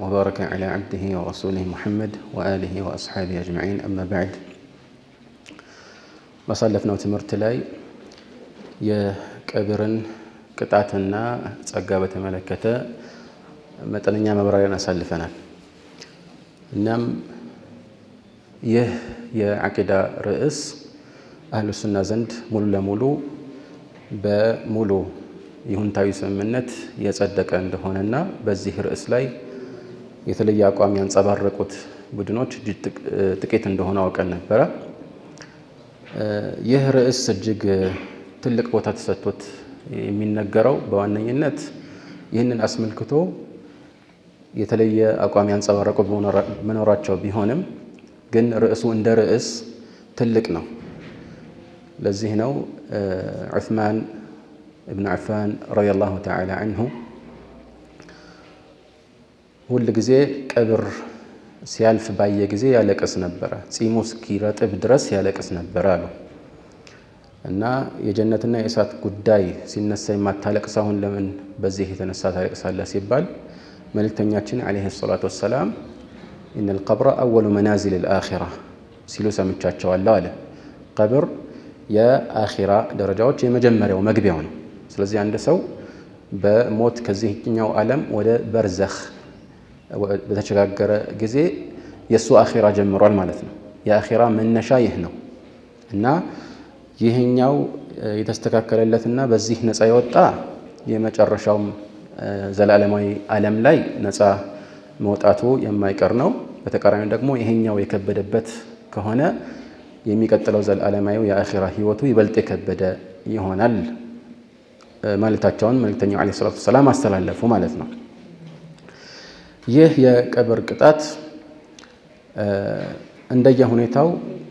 وبارك على عبده ورسوله محمد وآله وأصحابه أجمعين أما بعد ባሳለፍነው ትምህርት ላይ የቀብርን ቅጣትና ጸጋ በተመለከተ መጠነኛ ማብራሪያን አሳልፈናል። እናም ይህ የዓቂዳ ርዕስ አህሉ ሱና ዘንድ ሙሉ ለሙሉ በሙሉ ይሁንታዊ ስምምነት የጸደቀ እንደሆነና በዚህ ርዕስ ላይ የተለየ አቋም ያንጸባረቁት ቡድኖች እጅግ ጥቂት እንደሆነ አውቀን ነበረ። ይህ ርዕስ እጅግ ትልቅ ቦታ ተሰጥቶት የሚነገረው በዋነኝነት ይህንን አስመልክቶ የተለየ አቋም ያንጸባረቁ መኖራቸው ቢሆንም ግን ርዕሱ እንደ ርዕስ ትልቅ ነው። ለዚህ ነው ዑስማን እብን ዓፋን ረዲየላሁ ተዓላ አንሁ ሁል ጊዜ ቀብር ሲያልፍ ባየ ጊዜ ያለቅስ ነበረ፣ ጺሙ እስኪረጥብ ድረስ ያለቅስ ነበረ አሉ እና የጀነትና የእሳት ጉዳይ ሲነሳ የማታለቅስ አሁን ለምን በዚህ የተነሳ ታለቅሳለህ ሲባል መልእክተኛችን ዓለይሂ ሰላቱ ወሰላም ኢነል ቀብረ አወሉ መናዚል ልአኺራ ሲሉ ሰምቻቸዋለሁ አለ። ቀብር የአኺራ ደረጃዎች የመጀመሪያው መግቢያው ነው። ስለዚህ አንድ ሰው በሞት ከዚህኛው ዓለም ወደ በርዘኽ በተሸጋገረ ጊዜ የእሱ አኺራ ጀምሯል ማለት ነው። የአኺራ መነሻ ይህ ነው እና ይህኛው የተስተካከለለትና በዚህ ነፃ የወጣ የመጨረሻውም ዘላለማዊ ዓለም ላይ ነፃ መውጣቱ የማይቀር ነው። በተቃራኒው ደግሞ ይሄኛው የከበደበት ከሆነ የሚቀጥለው ዘላለማዊ የአኺራ ህይወቱ ይበልጥ የከበደ ይሆናል ማለታቸውን መልእክተኛው ዓለይሂ ሰላቱ ወሰላም አስተላለፉ ማለት ነው። ይህ የቀብር ቅጣት እንደየ ሁኔታው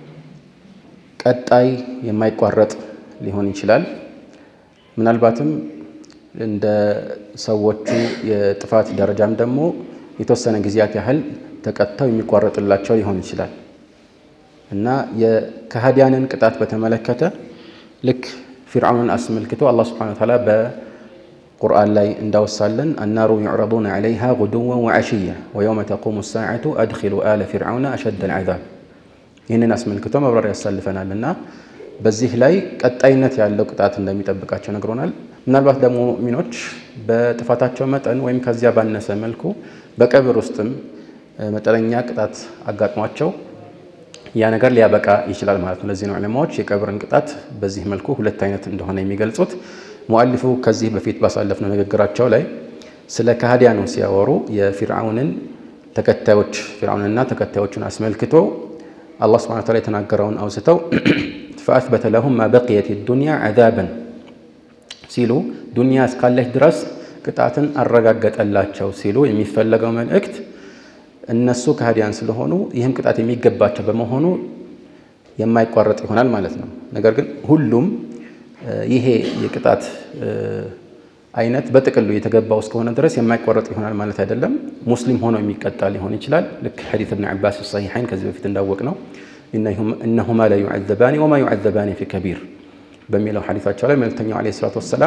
ቀጣይ የማይቋረጥ ሊሆን ይችላል። ምናልባትም እንደ ሰዎቹ የጥፋት ደረጃም ደግሞ የተወሰነ ጊዜያት ያህል ተቀጥተው የሚቋረጥላቸው ሊሆን ይችላል እና የከሃዲያንን ቅጣት በተመለከተ ልክ ፊርዓውንን አስመልክቶ አላህ ሱብሓነሁ ወተዓላ በቁርአን ላይ እንዳወሳለን አናሩ ዩዕረዱነ ዐለይሃ ጉዱወን ወዐሽያ ወየውመ ተቁሙ ሳዓቱ አድኪሉ አለ ፊርዓውነ አሸደል ዐዛብ ይህንን አስመልክቶ መብራሪያ ያሳልፈናል እና በዚህ ላይ ቀጣይነት ያለው ቅጣት እንደሚጠብቃቸው ነግሮናል። ምናልባት ደግሞ ሙእሚኖች በጥፋታቸው መጠን ወይም ከዚያ ባነሰ መልኩ በቀብር ውስጥም መጠነኛ ቅጣት አጋጥሟቸው ያ ነገር ሊያበቃ ይችላል ማለት ነው። ለዚህ ነው ዑለማዎች የቀብርን ቅጣት በዚህ መልኩ ሁለት አይነት እንደሆነ የሚገልጹት። ሙአሊፉ ከዚህ በፊት ባሳለፍነው ንግግራቸው ላይ ስለ ከሃዲያኑ ሲያወሩ የፊርዓውንን ተከታዮች ፊርዓውንና ተከታዮቹን አስመልክቶ አላህ ሱብሓነሁ ወተዓላ የተናገረውን አውስተው ፈአስበተ ለሁም ማ በቂየት ዱንያ ዐዛበን ሲሉ ዱንያ እስካለች ድረስ ቅጣትን አረጋገጠላቸው ሲሉ የሚፈለገው መልእክት እነሱ ከሃዲያን ስለሆኑ ይህም ቅጣት የሚገባቸው በመሆኑ የማይቋረጥ ይሆናል ማለት ነው። ነገር ግን ሁሉም ይሄ የቅጣት አይነት በጥቅሉ የተገባው እስከሆነ ድረስ የማይቋረጥ ይሆናል ማለት አይደለም። ሙስሊም ሆኖ የሚቀጣ ሊሆን ይችላል። ልክ ሐዲስ እብን ዓባስ ሰሒሐይን ከዚህ በፊት እንዳወቅ ነው እነሁማ ላ ዩዐዘባኒ ወማ ዩዐዘባኒ ፊ ከቢር በሚለው ሐዲሳቸው ላይ መልእክተኛው ዓለይሂ ሰላቱ ወሰላም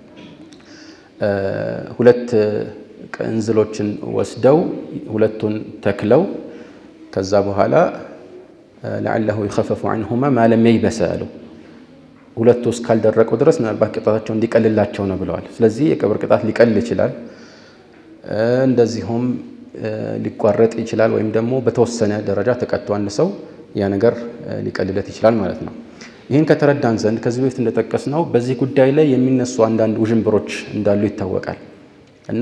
ሁለት ቅንዝሎችን ወስደው ሁለቱን ተክለው ከዛ በኋላ ለዓለሁ ይኸፈፉ ዐንሁማ ማለም የይበሰ አሉ። ሁለቱ እስካልደረቁ ድረስ ምናልባት ቅጣታቸው እንዲቀልላቸው ነው ብለዋል። ስለዚህ የቀብር ቅጣት ሊቀል ይችላል፣ እንደዚሁም ሊቋረጥ ይችላል፣ ወይም ደግሞ በተወሰነ ደረጃ ተቀጥቶ አንድ ሰው ያ ነገር ሊቀልለት ይችላል ማለት ነው። ይህን ከተረዳን ዘንድ ከዚህ በፊት እንደጠቀስ ነው በዚህ ጉዳይ ላይ የሚነሱ አንዳንድ ውዥንብሮች እንዳሉ ይታወቃል እና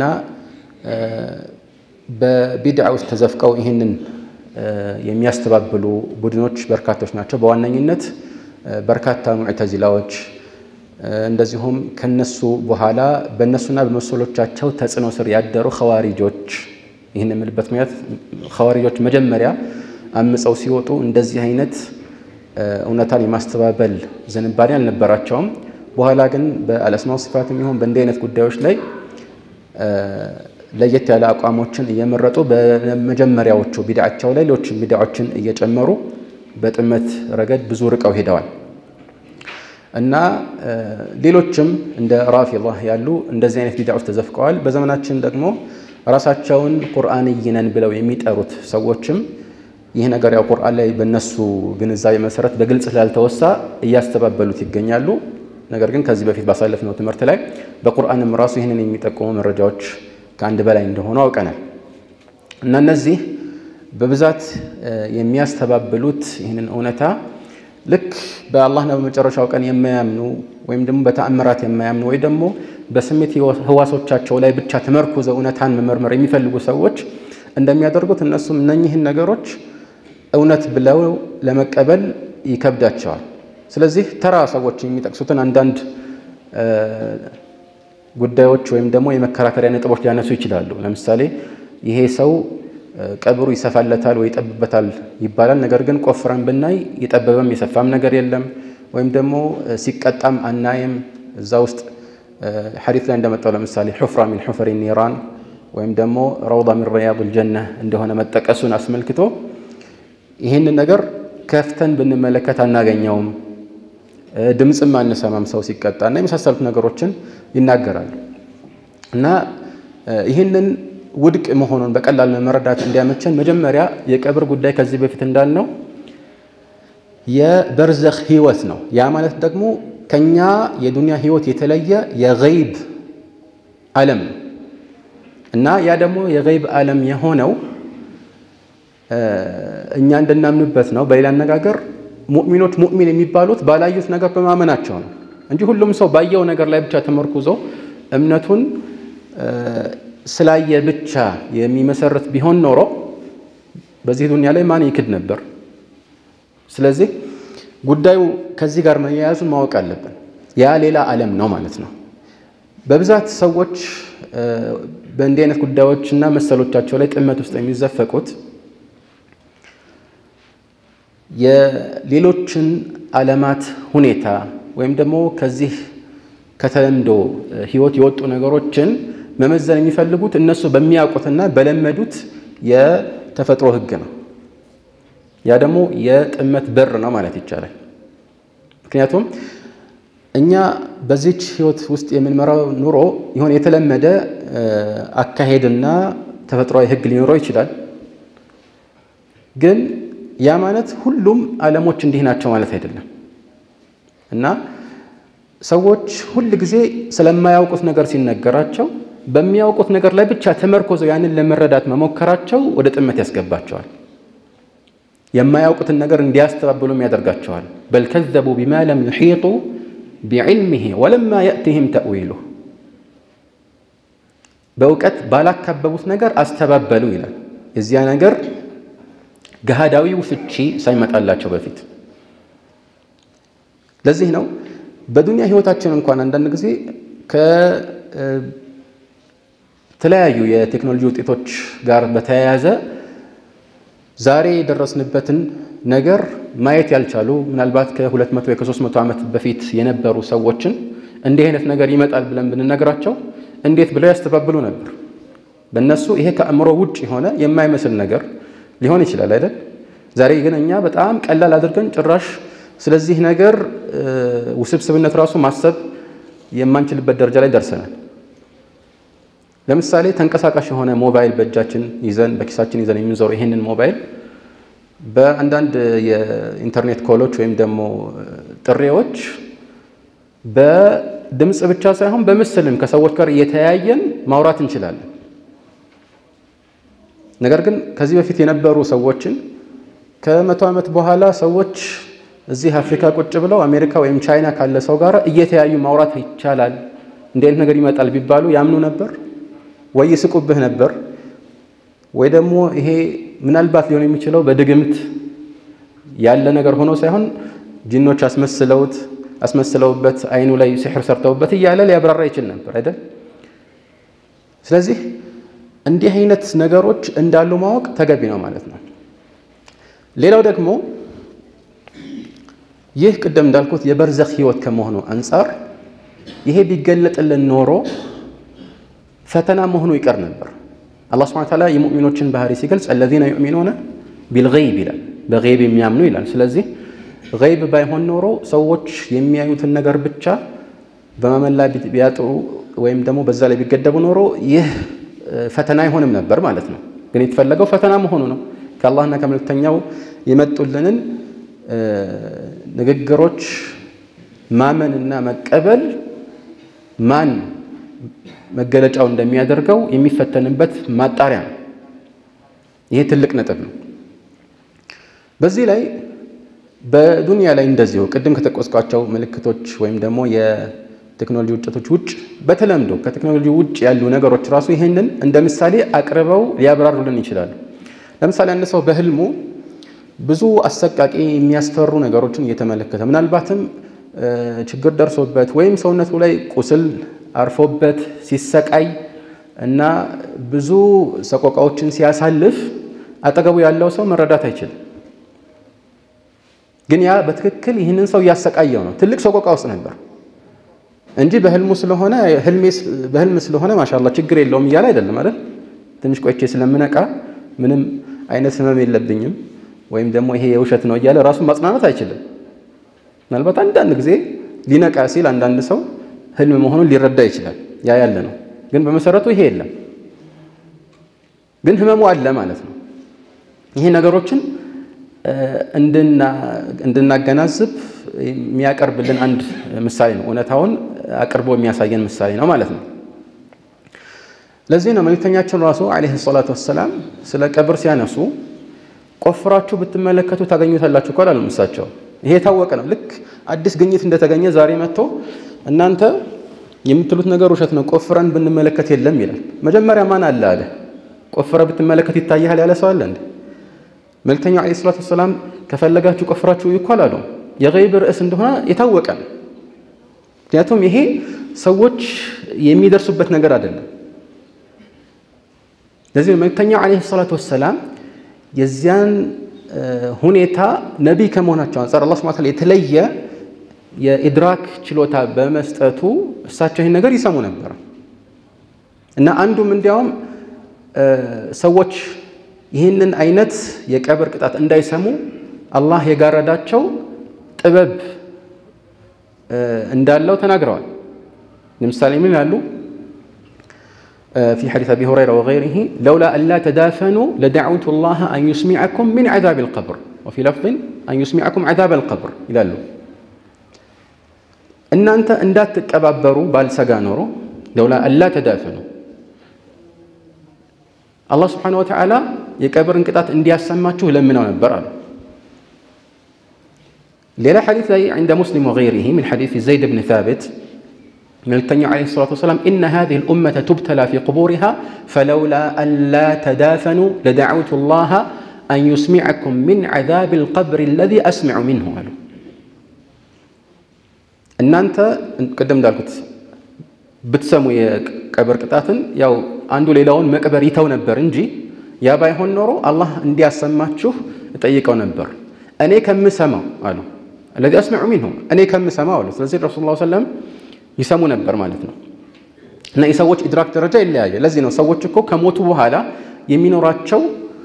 በቢድዓ ውስጥ ተዘፍቀው ይህንን የሚያስተባብሉ ቡድኖች በርካቶች ናቸው። በዋነኝነት በርካታ ሙዕተዚላዎች እንደዚሁም ከነሱ በኋላ በእነሱና በመሰሎቻቸው ተጽዕኖ ስር ያደሩ ኸዋሪጆች። ይህን የምልበት ምክንያት ኸዋሪጆች መጀመሪያ አምፀው ሲወጡ እንደዚህ አይነት እውነታን የማስተባበል ዝንባሌ አልነበራቸውም። በኋላ ግን በአልአስማው ሲፋትም ይሁን በእንዲህ አይነት ጉዳዮች ላይ ለየት ያለ አቋሞችን እየመረጡ በመጀመሪያዎቹ ቢድዓቸው ላይ ሌሎች ቢድዓዎችን እየጨመሩ በጥመት ረገድ ብዙ ርቀው ሄደዋል እና ሌሎችም እንደ ራፊዳ ያሉ እንደዚህ አይነት ቢድዓ ውስጥ ተዘፍቀዋል። በዘመናችን ደግሞ ራሳቸውን ቁርአንይ ነን ብለው የሚጠሩት ሰዎችም ይህ ነገር ያው ቁርአን ላይ በእነሱ ግንዛቤ መሰረት በግልጽ ስላልተወሳ እያስተባበሉት ይገኛሉ። ነገር ግን ከዚህ በፊት ባሳለፍነው ትምህርት ላይ በቁርአንም ራሱ ይህንን የሚጠቁሙ መረጃዎች ከአንድ በላይ እንደሆኑ አውቀናል እና እነዚህ በብዛት የሚያስተባብሉት ይህንን እውነታ ልክ በአላህና በመጨረሻው ቀን የማያምኑ ወይም ደግሞ በተአምራት የማያምኑ ወይ ደግሞ በስሜት ህዋሶቻቸው ላይ ብቻ ተመርኩዘው እውነታን መመርመር የሚፈልጉ ሰዎች እንደሚያደርጉት እነሱም እነኚህን ነገሮች እውነት ብለው ለመቀበል ይከብዳቸዋል። ስለዚህ ተራ ሰዎች የሚጠቅሱትን አንዳንድ ጉዳዮች ወይም ደግሞ የመከራከሪያ ነጥቦች ሊያነሱ ይችላሉ። ለምሳሌ ይሄ ሰው ቀብሩ ይሰፋለታል ወይ ይጠብበታል ይባላል። ነገር ግን ቆፍረን ብናይ የጠበበም የሰፋም ነገር የለም። ወይም ደግሞ ሲቀጣም አናይም። እዛ ውስጥ ሐዲት ላይ እንደመጣው ለምሳሌ ሑፍራ ሚን ሑፍሪ ኒራን ወይም ደግሞ ረውዳ ሚን ሪያዲል ጀነ እንደሆነ መጠቀሱን አስመልክቶ ይህንን ነገር ከፍተን ብንመለከት አናገኘውም፣ ድምፅም አንሰማም ሰው ሲቀጣ እና የመሳሰሉት ነገሮችን ይናገራሉ እና ይህንን ውድቅ መሆኑን በቀላል መረዳት እንዲያመቸን መጀመሪያ የቀብር ጉዳይ ከዚህ በፊት እንዳልነው የበርዘኽ ህይወት ነው። ያ ማለት ደግሞ ከኛ የዱንያ ህይወት የተለየ የገይብ ዓለም ነው እና ያ ደግሞ የገይብ ዓለም የሆነው እኛ እንድናምንበት ነው። በሌላ አነጋገር ሙእሚኖች ሙእሚን የሚባሉት ባላዩት ነገር በማመናቸው ነው እንጂ ሁሉም ሰው ባየው ነገር ላይ ብቻ ተመርኩዞ እምነቱን ስላየ ብቻ የሚመሰርት ቢሆን ኖሮ በዚህ ዱንያ ላይ ማን ይክድ ነበር? ስለዚህ ጉዳዩ ከዚህ ጋር መያያዙን ማወቅ አለብን። ያ ሌላ ዓለም ነው ማለት ነው። በብዛት ሰዎች በእንዲህ አይነት ጉዳዮችና መሰሎቻቸው ላይ ጥመት ውስጥ የሚዘፈቁት የሌሎችን ዓለማት ሁኔታ ወይም ደግሞ ከዚህ ከተለምዶ ህይወት የወጡ ነገሮችን መመዘን የሚፈልጉት እነሱ በሚያውቁትና በለመዱት የተፈጥሮ ህግ ነው። ያ ደግሞ የጥመት በር ነው ማለት ይቻላል። ምክንያቱም እኛ በዚች ህይወት ውስጥ የምንመራው ኑሮ የሆነ የተለመደ አካሄድና ተፈጥሯዊ ህግ ሊኖረው ይችላል። ግን ያ ማለት ሁሉም ዓለሞች እንዲህ ናቸው ማለት አይደለም እና ሰዎች ሁል ጊዜ ስለማያውቁት ነገር ሲነገራቸው በሚያውቁት ነገር ላይ ብቻ ተመርኮዘው ያንን ለመረዳት መሞከራቸው ወደ ጥመት ያስገባቸዋል። የማያውቁትን ነገር እንዲያስተባብሉም ያደርጋቸዋል። በል ከዘቡ ቢማ ለም ዩሒጡ ቢዕልሚሂ ወለማ የእቲህም ተእዊሉ በእውቀት ባላካበቡት ነገር አስተባበሉ ይላል። የዚያ ነገር ገሃዳዊው ፍቺ ሳይመጣላቸው በፊት። ለዚህ ነው በዱንያ ህይወታችን እንኳን አንዳንድ ጊዜ ከተለያዩ የቴክኖሎጂ ውጤቶች ጋር በተያያዘ ዛሬ የደረስንበትን ነገር ማየት ያልቻሉ ምናልባት ከ200 ከ300 ዓመት በፊት የነበሩ ሰዎችን እንዲህ አይነት ነገር ይመጣል ብለን ብንነግራቸው እንዴት ብለው ያስተባብሉ ነበር። በእነሱ ይሄ ከአእምሮ ውጭ የሆነ የማይመስል ነገር ሊሆን ይችላል አይደል? ዛሬ ግን እኛ በጣም ቀላል አድርገን ጭራሽ ስለዚህ ነገር ውስብስብነት ራሱ ማሰብ የማንችልበት ደረጃ ላይ ደርሰናል። ለምሳሌ ተንቀሳቃሽ የሆነ ሞባይል በእጃችን ይዘን በኪሳችን ይዘን የምንዞረው ይህንን ሞባይል በአንዳንድ የኢንተርኔት ኮሎች ወይም ደግሞ ጥሪዎች በድምፅ ብቻ ሳይሆን በምስልም ከሰዎች ጋር እየተያየን ማውራት እንችላለን። ነገር ግን ከዚህ በፊት የነበሩ ሰዎችን ከመቶ ዓመት በኋላ ሰዎች እዚህ አፍሪካ ቁጭ ብለው አሜሪካ ወይም ቻይና ካለ ሰው ጋር እየተያዩ ማውራት ይቻላል፣ እንዲህ አይነት ነገር ይመጣል ቢባሉ ያምኑ ነበር ወይ ይስቁብህ ነበር ወይ ደግሞ ይሄ ምናልባት ሊሆን የሚችለው በድግምት ያለ ነገር ሆኖ ሳይሆን ጂኖች አስመስለውት አስመስለውበት አይኑ ላይ ሲሕር ሰርተውበት እያለ ሊያብራራ ይችል ነበር አይደል? ስለዚህ እንዲህ አይነት ነገሮች እንዳሉ ማወቅ ተገቢ ነው ማለት ነው። ሌላው ደግሞ ይህ ቅደም እንዳልኩት የበርዘኽ ህይወት ከመሆኑ አንጻር ይሄ ቢገለጥልን ኖሮ ፈተና መሆኑ ይቀር ነበር። አላህ ሱብሓነሁ ወተዓላ የሙእሚኖችን ባህሪ ሲገልጽ አለዚነ ዩእሚኑነ ቢልገይብ ይላል፣ በገይብ የሚያምኑ ይላል። ስለዚህ ገይብ ባይሆን ኖሮ ሰዎች የሚያዩትን ነገር ብቻ በማመን ላይ ቢያጥሩ ወይም ደግሞ በዛ ላይ ቢገደቡ ኖሮ ይህ ፈተና አይሆንም ነበር ማለት ነው። ግን የተፈለገው ፈተና መሆኑ ነው። ከአላህና ከመልእክተኛው የመጡልንን ንግግሮች ማመንና መቀበል ማን መገለጫው እንደሚያደርገው የሚፈተንበት ማጣሪያ ነው። ይሄ ትልቅ ነጥብ ነው። በዚህ ላይ በዱንያ ላይ እንደዚሁ ቅድም ከጠቀስኳቸው ምልክቶች ወይም ደግሞ የቴክኖሎጂ ውጤቶች ውጭ በተለምዶ ከቴክኖሎጂ ውጭ ያሉ ነገሮች ራሱ ይህንን እንደ ምሳሌ አቅርበው ሊያብራሩልን ይችላሉ። ለምሳሌ አንድ ሰው በህልሙ ብዙ አሰቃቂ የሚያስፈሩ ነገሮችን እየተመለከተ ምናልባትም ችግር ደርሶበት ወይም ሰውነቱ ላይ ቁስል አርፎበት ሲሰቃይ እና ብዙ ሰቆቃዎችን ሲያሳልፍ አጠገቡ ያለው ሰው መረዳት አይችልም። ግን ያ በትክክል ይህንን ሰው እያሰቃየው ነው። ትልቅ ሰቆቃ ውስጥ ነበር እንጂ በህልሙ ስለሆነ በህልም ስለሆነ ማሻላ ችግር የለውም እያለ አይደለም አይደል? ትንሽ ቆይቼ ስለምነቃ ምንም አይነት ህመም የለብኝም ወይም ደግሞ ይሄ የውሸት ነው እያለ ራሱን ማጽናናት አይችልም። ምናልባት አንዳንድ ጊዜ ሊነቃ ሲል አንዳንድ ሰው ህልም መሆኑን ሊረዳ ይችላል። ያ ያለ ነው። ግን በመሰረቱ ይሄ የለም። ግን ህመሙ አለ ማለት ነው። ይሄ ነገሮችን እንድናገናዝብ የሚያቀርብልን አንድ ምሳሌ ነው። እውነታውን አቅርቦ የሚያሳየን ምሳሌ ነው ማለት ነው። ለዚህ ነው መልእክተኛችን ራሱ ዓለይሂ ሰላቱ ወሰላም ስለ ቀብር ሲያነሱ ቆፍራችሁ ብትመለከቱ ታገኙታላችሁ እኮ አላሉም እሳቸው። ይሄ የታወቀ ነው። ልክ አዲስ ግኝት እንደተገኘ ዛሬ መጥቶ እናንተ የምትሉት ነገር ውሸት ነው፣ ቆፍረን ብንመለከት የለም ይላል። መጀመሪያ ማን አለ አለ? ቆፍረ ብትመለከት ይታያል ያለ ሰው አለ እንዴ? መልእክተኛው ዓለይሂ ሰላቱ ወሰላም ከፈለጋችሁ ቆፍራችሁ እኮ አላሉ። የገይብ ርዕስ እንደሆነ የታወቀ ነው። ምክንያቱም ይሄ ሰዎች የሚደርሱበት ነገር አይደለም። ለዚህ መልእክተኛው ዓለይሂ ሰላቱ ወሰላም የዚያን ሁኔታ ነቢይ ከመሆናቸው አንጻር አላህ ሱብሓነሁ ወተዓላ የተለየ የኢድራክ ችሎታ በመስጠቱ እሳቸው ይህን ነገር ይሰሙ ነበር እና አንዱም እንዲያውም ሰዎች ይህንን አይነት የቀብር ቅጣት እንዳይሰሙ አላህ የጋረዳቸው ጥበብ እንዳለው ተናግረዋል። ለምሳሌ ምን ይላሉ? في حديث أبي هريرة وغيره لولا أن لا تدافنوا لدعوت الله أن يسمعكم من عذاب القبر وفي لفظ أن يسمعكم عذاب القبر ይላሉ። እናንተ እንዳትቀባበሩ ባልሰጋ ኖሮ ለውላ አላ ተዳፈኑ አላህ ስብሓነሁ ወተዓላ የቀብርን ቅጣት እንዲያሰማችሁ ለምነው ነበር አሉ። ሌላ ሐዲስ ላይ عند مسلم وغيره من حديث زيد بن ثابت መልእክተኛው ዓለይሂ ሰላቱ ወሰላም ኢነ ሃዚሂ ልኡመተ ቱብተላ ፊ ቁቡሪሃ ፈለውላ አላ ተዳፈኑ ለደዓውቱ ላሃ አን ዩስሚዐኩም ሚን ዐዛብ ልቀብር አለዚ አስሚዑ ሚንሁ አሉ። እናንተ ቅድም እንዳልኩት ብትሰሙ የቀብር ቅጣትን ያው አንዱ ሌላውን መቅበር ይተው ነበር እንጂ ያ ባይሆን ኖሮ አላህ እንዲያሰማችሁ እጠይቀው ነበር እኔ ከምሰማው አሉ። አለዚ አስሚዑ ሚንሁ እኔ ከምሰማው አሉ። ስለዚህ ረሱል ላ ሰለም ይሰሙ ነበር ማለት ነው። እና የሰዎች ኢድራክ ደረጃ ይለያያል። ለዚህ ነው ሰዎች እኮ ከሞቱ በኋላ የሚኖራቸው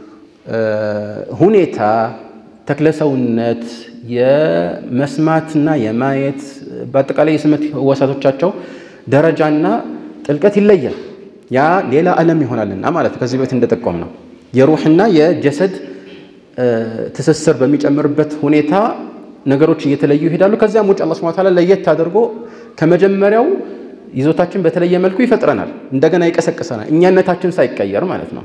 ሁኔታ ተክለሰውነት፣ የመስማትና የማየት በአጠቃላይ የስሜት ህዋሳቶቻቸው ደረጃና ጥልቀት ይለያል። ያ ሌላ ዓለም ይሆናልና ማለት ከዚህ በፊት እንደጠቆም ነው የሩህና የጀሰድ ትስስር በሚጨምርበት ሁኔታ ነገሮች እየተለዩ ይሄዳሉ። ከዚያም ውጭ አላህ ሱብሓነሁ ወተዓላ ለየት አድርጎ ከመጀመሪያው ይዞታችን በተለየ መልኩ ይፈጥረናል፣ እንደገና ይቀሰቅሰናል፣ እኛነታችን ሳይቀየር ማለት ነው።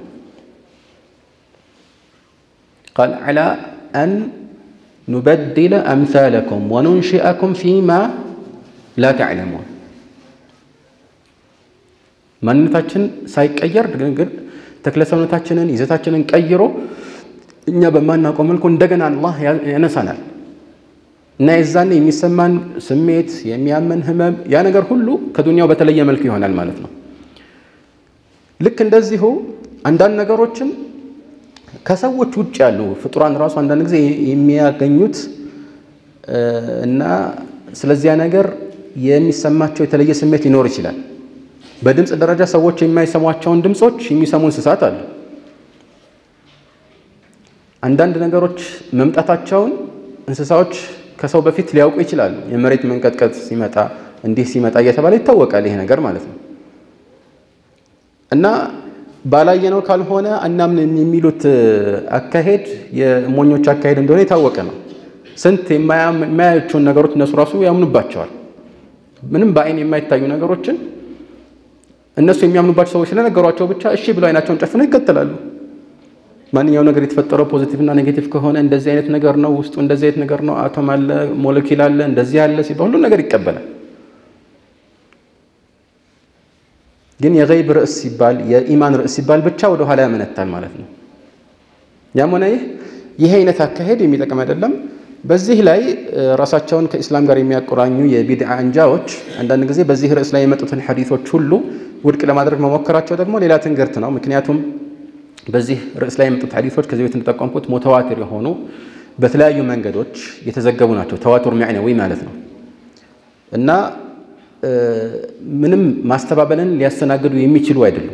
ቃል ዐላ አን ኑበድለ አምሳለኩም ወኑንሽአኩም ፊማ ላ ተዕለሙን ማንነታችን ሳይቀየር ግን ተክለሰውነታችንን ይዘታችንን ቀይሮ እኛ በማናውቀው መልኩ እንደገና አላህ ያነሳናል። እና የዛኔ የሚሰማን ስሜት የሚያመን ህመም ያ ነገር ሁሉ ከዱንያው በተለየ መልኩ ይሆናል ማለት ነው። ልክ እንደዚሁ አንዳንድ ነገሮችን ከሰዎች ውጭ ያሉ ፍጡራን ራሱ አንዳንድ ጊዜ የሚያገኙት እና ስለዚያ ነገር የሚሰማቸው የተለየ ስሜት ሊኖር ይችላል። በድምፅ ደረጃ ሰዎች የማይሰሟቸውን ድምፆች የሚሰሙ እንስሳት አሉ። አንዳንድ ነገሮች መምጣታቸውን እንስሳዎች ከሰው በፊት ሊያውቁ ይችላሉ። የመሬት መንቀጥቀጥ ሲመጣ እንዲህ ሲመጣ እየተባለ ይታወቃል ይሄ ነገር ማለት ነው። እና ባላየነው ካልሆነ አናምን የሚሉት አካሄድ የሞኞች አካሄድ እንደሆነ የታወቀ ነው። ስንት የማያዩቸውን ነገሮች እነሱ ራሱ ያምኑባቸዋል። ምንም በአይን የማይታዩ ነገሮችን እነሱ የሚያምኑባቸው ሰዎች ስለነገሯቸው ብቻ እሺ ብለው አይናቸውን ጨፍነው ይከተላሉ። ማንኛው ነገር የተፈጠረው ፖዚቲቭ እና ኔጌቲቭ ከሆነ እንደዚህ አይነት ነገር ነው፣ ውስጡ እንደዚህ አይነት ነገር ነው፣ አቶም አለ፣ ሞለኪል አለ፣ እንደዚህ አለ ሲባል ሁሉም ነገር ይቀበላል። ግን የገይብ ርዕስ ሲባል የኢማን ርዕስ ሲባል ብቻ ወደ ኋላ ያመነታል ማለት ነው። ያም ሆነ ይህ ይህ አይነት አካሄድ የሚጠቅም አይደለም። በዚህ ላይ ራሳቸውን ከኢስላም ጋር የሚያቆራኙ የቢድዓ አንጃዎች አንዳንድ ጊዜ በዚህ ርዕስ ላይ የመጡትን ሐዲቶች ሁሉ ውድቅ ለማድረግ መሞከራቸው ደግሞ ሌላ ትንግርት ነው። ምክንያቱም በዚህ ርዕስ ላይ የመጡት ሐዲቶች ከዚህ ቤት እንደጠቆምኩት ሞተዋቲር የሆኑ በተለያዩ መንገዶች የተዘገቡ ናቸው። ተዋቱር ሚዕነዊ ማለት ነው እና ምንም ማስተባበልን ሊያስተናግዱ የሚችሉ አይደሉም።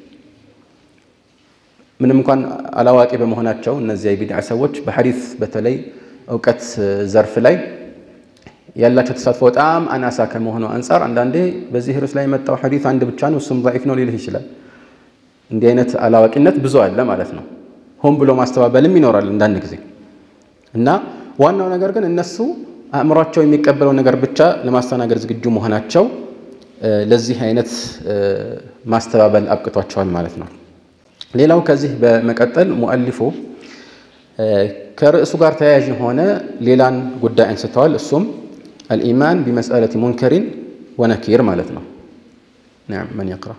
ምንም እንኳን አላዋቂ በመሆናቸው እነዚያ የቢድዓ ሰዎች በሐዲስ በተለይ እውቀት ዘርፍ ላይ ያላቸው ተሳትፎ በጣም አናሳ ከመሆኑ አንጻር አንዳንዴ በዚህ ርዕስ ላይ የመጣው ሐዲስ አንድ ብቻ ነው፣ እሱም ዛኢፍ ነው ሊልህ ይችላል። እንዲህ አይነት አላዋቂነት ብዙ አለ ማለት ነው። ሆን ብሎ ማስተባበልም ይኖራል አንዳንድ ጊዜ እና ዋናው ነገር ግን እነሱ አእምሯቸው የሚቀበለው ነገር ብቻ ለማስተናገድ ዝግጁ መሆናቸው ለዚህ አይነት ማስተባበል አብቅቷቸዋል ማለት ነው። ሌላው ከዚህ በመቀጠል ሙአሊፉ ከርዕሱ ጋር ተያያዥ የሆነ ሌላን ጉዳይ አንስተዋል። እሱም አልኢማን ቢመስአለቲ ሙንከሪን ወነኪር ማለት ነው። መን የቅራ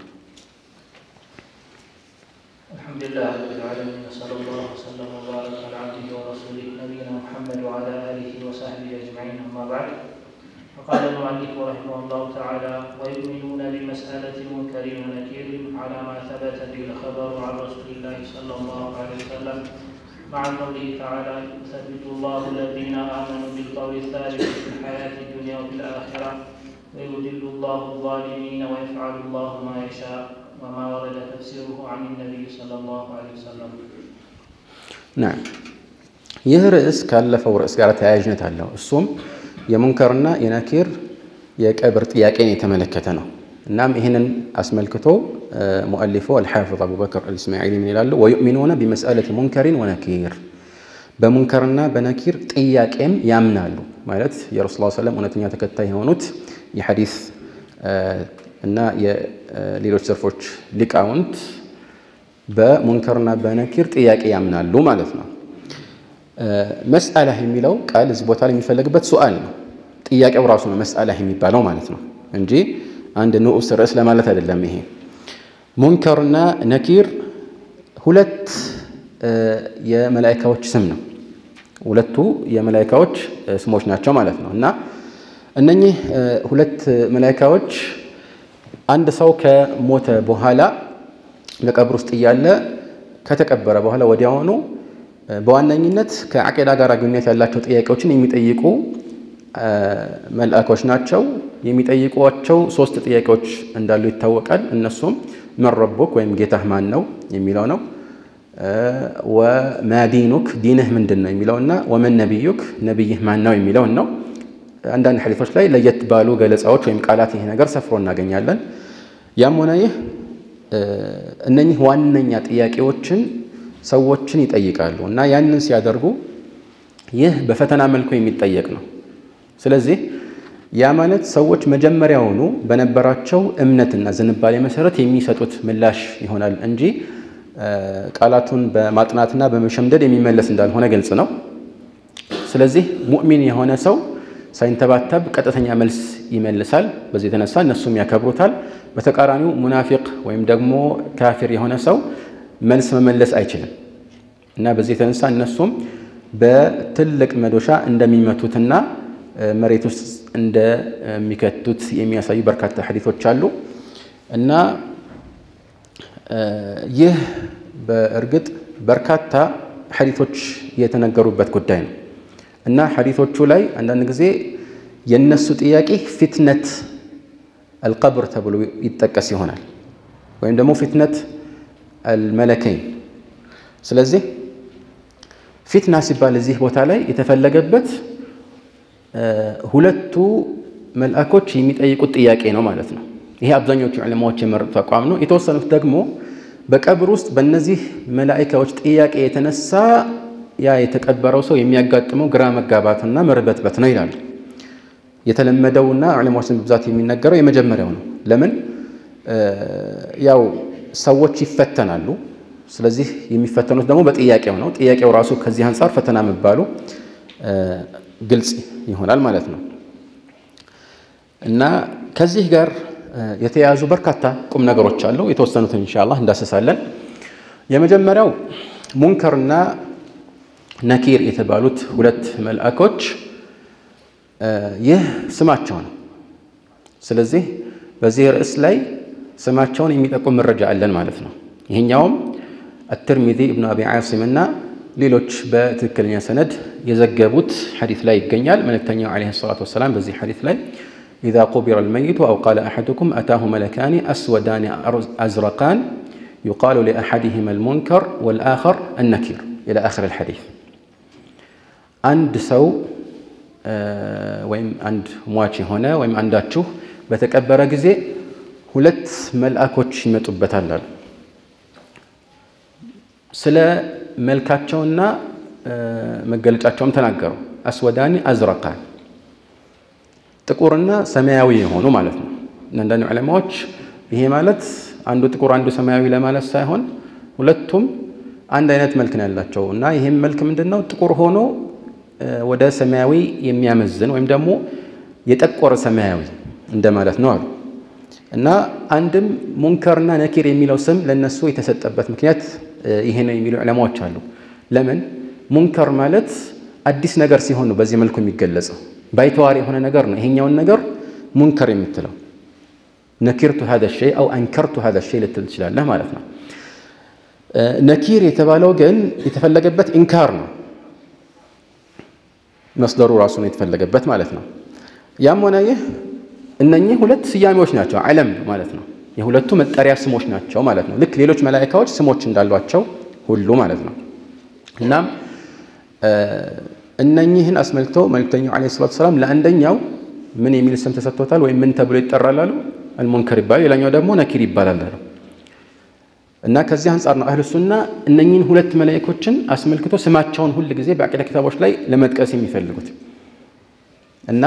አልሐምዱሊላህ ረቢል ዓለሚን ወሰለላሁ ወሰለም ወባረከ ዐላ ዓብዲሂ ወረሱሊህ ነቢይና ሙሐመድ ወዐላ አሊሂ ወሰሕቢሂ አጅመዒን አማ በዕድ فقال المؤلف رحمه الله تعالى ويؤمنون بمسألة منكر ونكير على ما ثبت به الخبر عن رسول الله صلى الله عليه وسلم مع قوله تعالى يثبت الله الذين آمنوا بالقول الثابت في الحياة الدنيا وفي الآخرة ويذل الله الظالمين ويفعل الله ما يشاء وما ورد تفسيره عن النبي صلى الله عليه وسلم ናም ይህ ርዕስ ካለፈው ርዕስ ጋር ተያያዥነት አለው። እሱም የሙንከርና የነኪር የቀብር ጥያቄን የተመለከተ ነው። እናም ይህንን አስመልክቶ ሙአሊፉ አልሓፊዝ አቡበክር አልእስማዒሊ ምን ይላሉ? ወዩእሚኑነ ቢመስአለቲ ሙንከሪን ወነኪር በሙንከርና በነኪር ጥያቄም ያምናሉ ማለት የረሱል ሰለም እውነተኛ ተከታይ የሆኑት የሐዲስ እና የሌሎች ዘርፎች ሊቃውንት በሙንከርና በነኪር ጥያቄ ያምናሉ ማለት ነው። መስአላህ የሚለው ቃል እዚህ ቦታ ላይ የሚፈለግበት ሱአል ነው። ጥያቄው ራሱ ነው መስአላህ የሚባለው ማለት ነው እንጂ አንድ ንዑስ ርዕስ ለማለት አይደለም። ይሄ ሙንከርና ነኪር ሁለት የመላኢካዎች ስም ነው። ሁለቱ የመላኢካዎች ስሞች ናቸው ማለት ነው እና እነኚህ ሁለት መላኢካዎች አንድ ሰው ከሞተ በኋላ በቀብር ውስጥ እያለ ከተቀበረ በኋላ ወዲያውኑ በዋነኝነት ከዓቂዳ ጋር ግንኙነት ያላቸው ጥያቄዎችን የሚጠይቁ መልአኮች ናቸው። የሚጠይቋቸው ሶስት ጥያቄዎች እንዳሉ ይታወቃል። እነሱም መን ረቡክ ወይም ጌታህ ማን ነው የሚለው ነው። ወማ ዲኑክ ዲንህ ምንድን ነው የሚለውና ወመን ነቢዩክ ነቢይህ ማን ነው የሚለውን ነው። አንዳንድ ሐዲሶች ላይ ለየት ባሉ ገለጻዎች ወይም ቃላት ይሄ ነገር ሰፍሮ እናገኛለን። ያም ሆነ ይህ እነኚህ ዋነኛ ጥያቄዎችን ሰዎችን ይጠይቃሉ እና ያንን ሲያደርጉ ይህ በፈተና መልኩ የሚጠየቅ ነው። ስለዚህ ያ ማለት ሰዎች መጀመሪያውኑ በነበራቸው እምነትና ዝንባሌ መሰረት የሚሰጡት ምላሽ ይሆናል እንጂ ቃላቱን በማጥናትና በመሸምደድ የሚመለስ እንዳልሆነ ግልጽ ነው። ስለዚህ ሙእሚን የሆነ ሰው ሳይንተባተብ ቀጥተኛ መልስ ይመልሳል። በዚህ የተነሳ እነሱም ያከብሩታል። በተቃራኒው ሙናፊቅ ወይም ደግሞ ካፊር የሆነ ሰው መልስ መመለስ አይችልም እና በዚህ የተነሳ እነሱም በትልቅ መዶሻ እንደሚመቱትና መሬት ውስጥ እንደሚከቱት የሚያሳዩ በርካታ ሐዲቶች አሉ እና ይህ በእርግጥ በርካታ ሐዲቶች የተነገሩበት ጉዳይ ነው እና ሐዲቶቹ ላይ አንዳንድ ጊዜ የነሱ ጥያቄ ፊትነት አልቀብር ተብሎ ይጠቀስ ይሆናል ወይም ደግሞ ፊትነት አልመለከይን። ስለዚህ ፊትና ሲባል እዚህ ቦታ ላይ የተፈለገበት ሁለቱ መልአኮች የሚጠይቁት ጥያቄ ነው ማለት ነው። ይሄ አብዛኞቹ ዕለማዎች የመረጡት አቋም ነው። የተወሰኑት ደግሞ በቀብር ውስጥ በእነዚህ መላኢካዎች ጥያቄ የተነሳ ያ የተቀበረው ሰው የሚያጋጥመው ግራ መጋባትና መርበትበት ነው ይላሉ። የተለመደውና ዑለማዎችን በብዛት የሚነገረው የመጀመሪያው ነው። ለምን ያው ሰዎች ይፈተናሉ። ስለዚህ የሚፈተኑት ደግሞ በጥያቄው ነው። ጥያቄው ራሱ ከዚህ አንጻር ፈተና መባሉ ግልጽ ይሆናል ማለት ነው እና ከዚህ ጋር የተያያዙ በርካታ ቁም ነገሮች አሉ። የተወሰኑትን ኢንሻአላህ እንዳሰሳለን። የመጀመሪያው ሙንከርና ነኪር የተባሉት ሁለት መልአኮች ይህ ስማቸው ነው። ስለዚህ በዚህ ርዕስ ላይ ስማቸውን የሚጠቁም መረጃ አለን ማለት ነው። ይሄኛውም አትርሚዚ ኢብኑ አቢ ዓሲም እና ሌሎች በትክክለኛ ሰነድ የዘገቡት ሐዲስ ላይ ይገኛል። መልእክተኛው ዓለይሂ ሰላቱ ወሰላም በዚህ ሐዲስ ላይ ኢዛ ቁቢረ አልመይቱ አው ቃለ አሐዱኩም አታሁ መለካኒ አስወዳኒ አዝረቃን ዩቃሉ ሊአሐዲሂማ አልሙንከር ወልአኸር አነኪር ኢላ አኺር አልሐዲስ አንድ ሰው ወይም አንድ ሟች የሆነ ወይም አንዳችሁ በተቀበረ ጊዜ ሁለት መልአኮች ይመጡበታል አሉ። ስለ መልካቸውና መገለጫቸውም ተናገሩ። አስወዳኒ አዝረቃን ጥቁርና ሰማያዊ የሆኑ ማለት ነው። አንዳንድ ዑለማዎች ይሄ ማለት አንዱ ጥቁር አንዱ ሰማያዊ ለማለት ሳይሆን ሁለቱም አንድ አይነት መልክ ነው ያላቸው እና ይህም መልክ ምንድን ነው? ጥቁር ሆኖ ወደ ሰማያዊ የሚያመዝን ወይም ደግሞ የጠቆረ ሰማያዊ እንደማለት ነው አሉ እና አንድም ሙንከርና ነኪር የሚለው ስም ለነሱ የተሰጠበት ምክንያት ይሄ ነው የሚሉ ዑለማዎች አሉ። ለምን ሙንከር ማለት አዲስ ነገር ሲሆን ነው በዚህ መልኩ የሚገለጸው። ባይተዋር የሆነ ነገር ነው። ይሄኛውን ነገር ሙንከር የምትለው ነኪርቱ ሀዛ ሸይ አው አንከርቱ ሀዛ ሸይ ልትል ትችላለህ ማለት ነው። ነኪር የተባለው ግን የተፈለገበት ኢንካር ነው። መስደሩ ራሱ ነው የተፈለገበት ማለት ነው። ያም ሆነ ይህ እነኚህ ሁለት ስያሜዎች ናቸው፣ ዓለም ማለት ነው። የሁለቱ መጠሪያ ስሞች ናቸው ማለት ነው። ልክ ሌሎች መላኢካዎች ስሞች እንዳሏቸው ሁሉ ማለት ነው። እናም እነኚህን አስመልክቶ መልክተኛው ዓለይሂ ሰላቱ ሰላም ለአንደኛው ምን የሚል ስም ተሰጥቶታል ወይም ምን ተብሎ ይጠራል አሉ? አልሙንከር ይባላል። ሌላኛው ደግሞ ነኪር ይባላል አሉ። እና ከዚህ አንጻር ነው አህሉ ሱና እነኚህን ሁለት መላኢኮችን አስመልክቶ ስማቸውን ሁል ጊዜ በአቂዳ ኪታቦች ላይ ለመጥቀስ የሚፈልጉት እና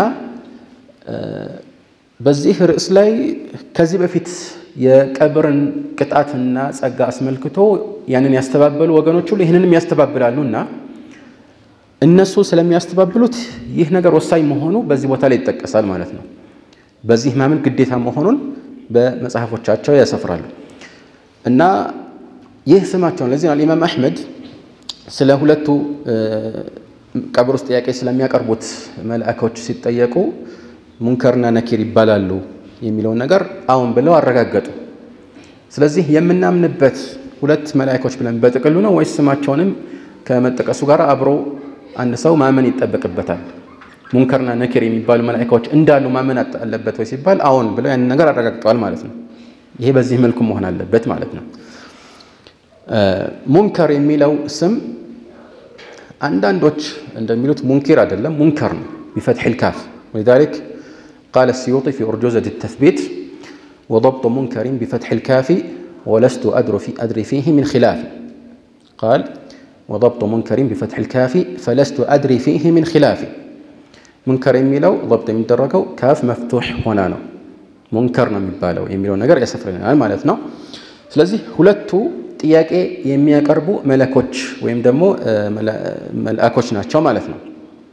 በዚህ ርዕስ ላይ ከዚህ በፊት የቀብርን ቅጣትና ጸጋ አስመልክቶ ያንን ያስተባበሉ ወገኖች ሁሉ ይህንንም ያስተባብላሉ እና እነሱ ስለሚያስተባብሉት ይህ ነገር ወሳኝ መሆኑ በዚህ ቦታ ላይ ይጠቀሳል ማለት ነው። በዚህ ማመን ግዴታ መሆኑን በመጽሐፎቻቸው ያሰፍራሉ እና ይህ ስማቸውን ለዚህ ነው ኢማም አሕመድ ስለ ሁለቱ ቀብር ውስጥ ጥያቄ ስለሚያቀርቡት መልአኮች ሲጠየቁ ሙንከርና ነኪር ይባላሉ የሚለውን ነገር አሁን ብለው አረጋገጡ። ስለዚህ የምናምንበት ሁለት መላኢኮች ብለን በጥቅሉ ነው ወይስ ስማቸውንም ከመጠቀሱ ጋር አብሮ አንድ ሰው ማመን ይጠበቅበታል? ሙንከርና ነኪር የሚባሉ መላኢካዎች እንዳሉ ማመን አለበት ወይ ሲባል አዎን ብለው ያንን ነገር አረጋግጠዋል ማለት ነው። ይሄ በዚህ መልኩ መሆን አለበት ማለት ነው። ሙንከር የሚለው ስም አንዳንዶች እንደሚሉት ሙንኪር አይደለም ሙንከር ነው ቢፈትሒል ካፍ ወሊዛሊክ ቃለ ሲዩጢ ፊ ኡርጁዘት ተስቢት ወضብጡ ሙንከሪን ቢፈትሒል ካፊ ወለስቱ አድሪ ፊህ ሚን ኺላፍ ቃል ወضብጡ ሙንከሪን ቢፈትሒል ካፊ ፈለስቱ አድሪ ፊህ ሚን ኺላፊ ሙንከር የሚለው ضብጥ የሚደረገው ካፍ መፍቱሕ ሆና ነው ሙንከር ነው የሚባለው የሚለው ነገር ያሰፍረናል ማለት ነው። ስለዚህ ሁለቱ ጥያቄ የሚያቀርቡ መለኮች ወይም ደግሞ መልአኮች ናቸው ማለት ነው።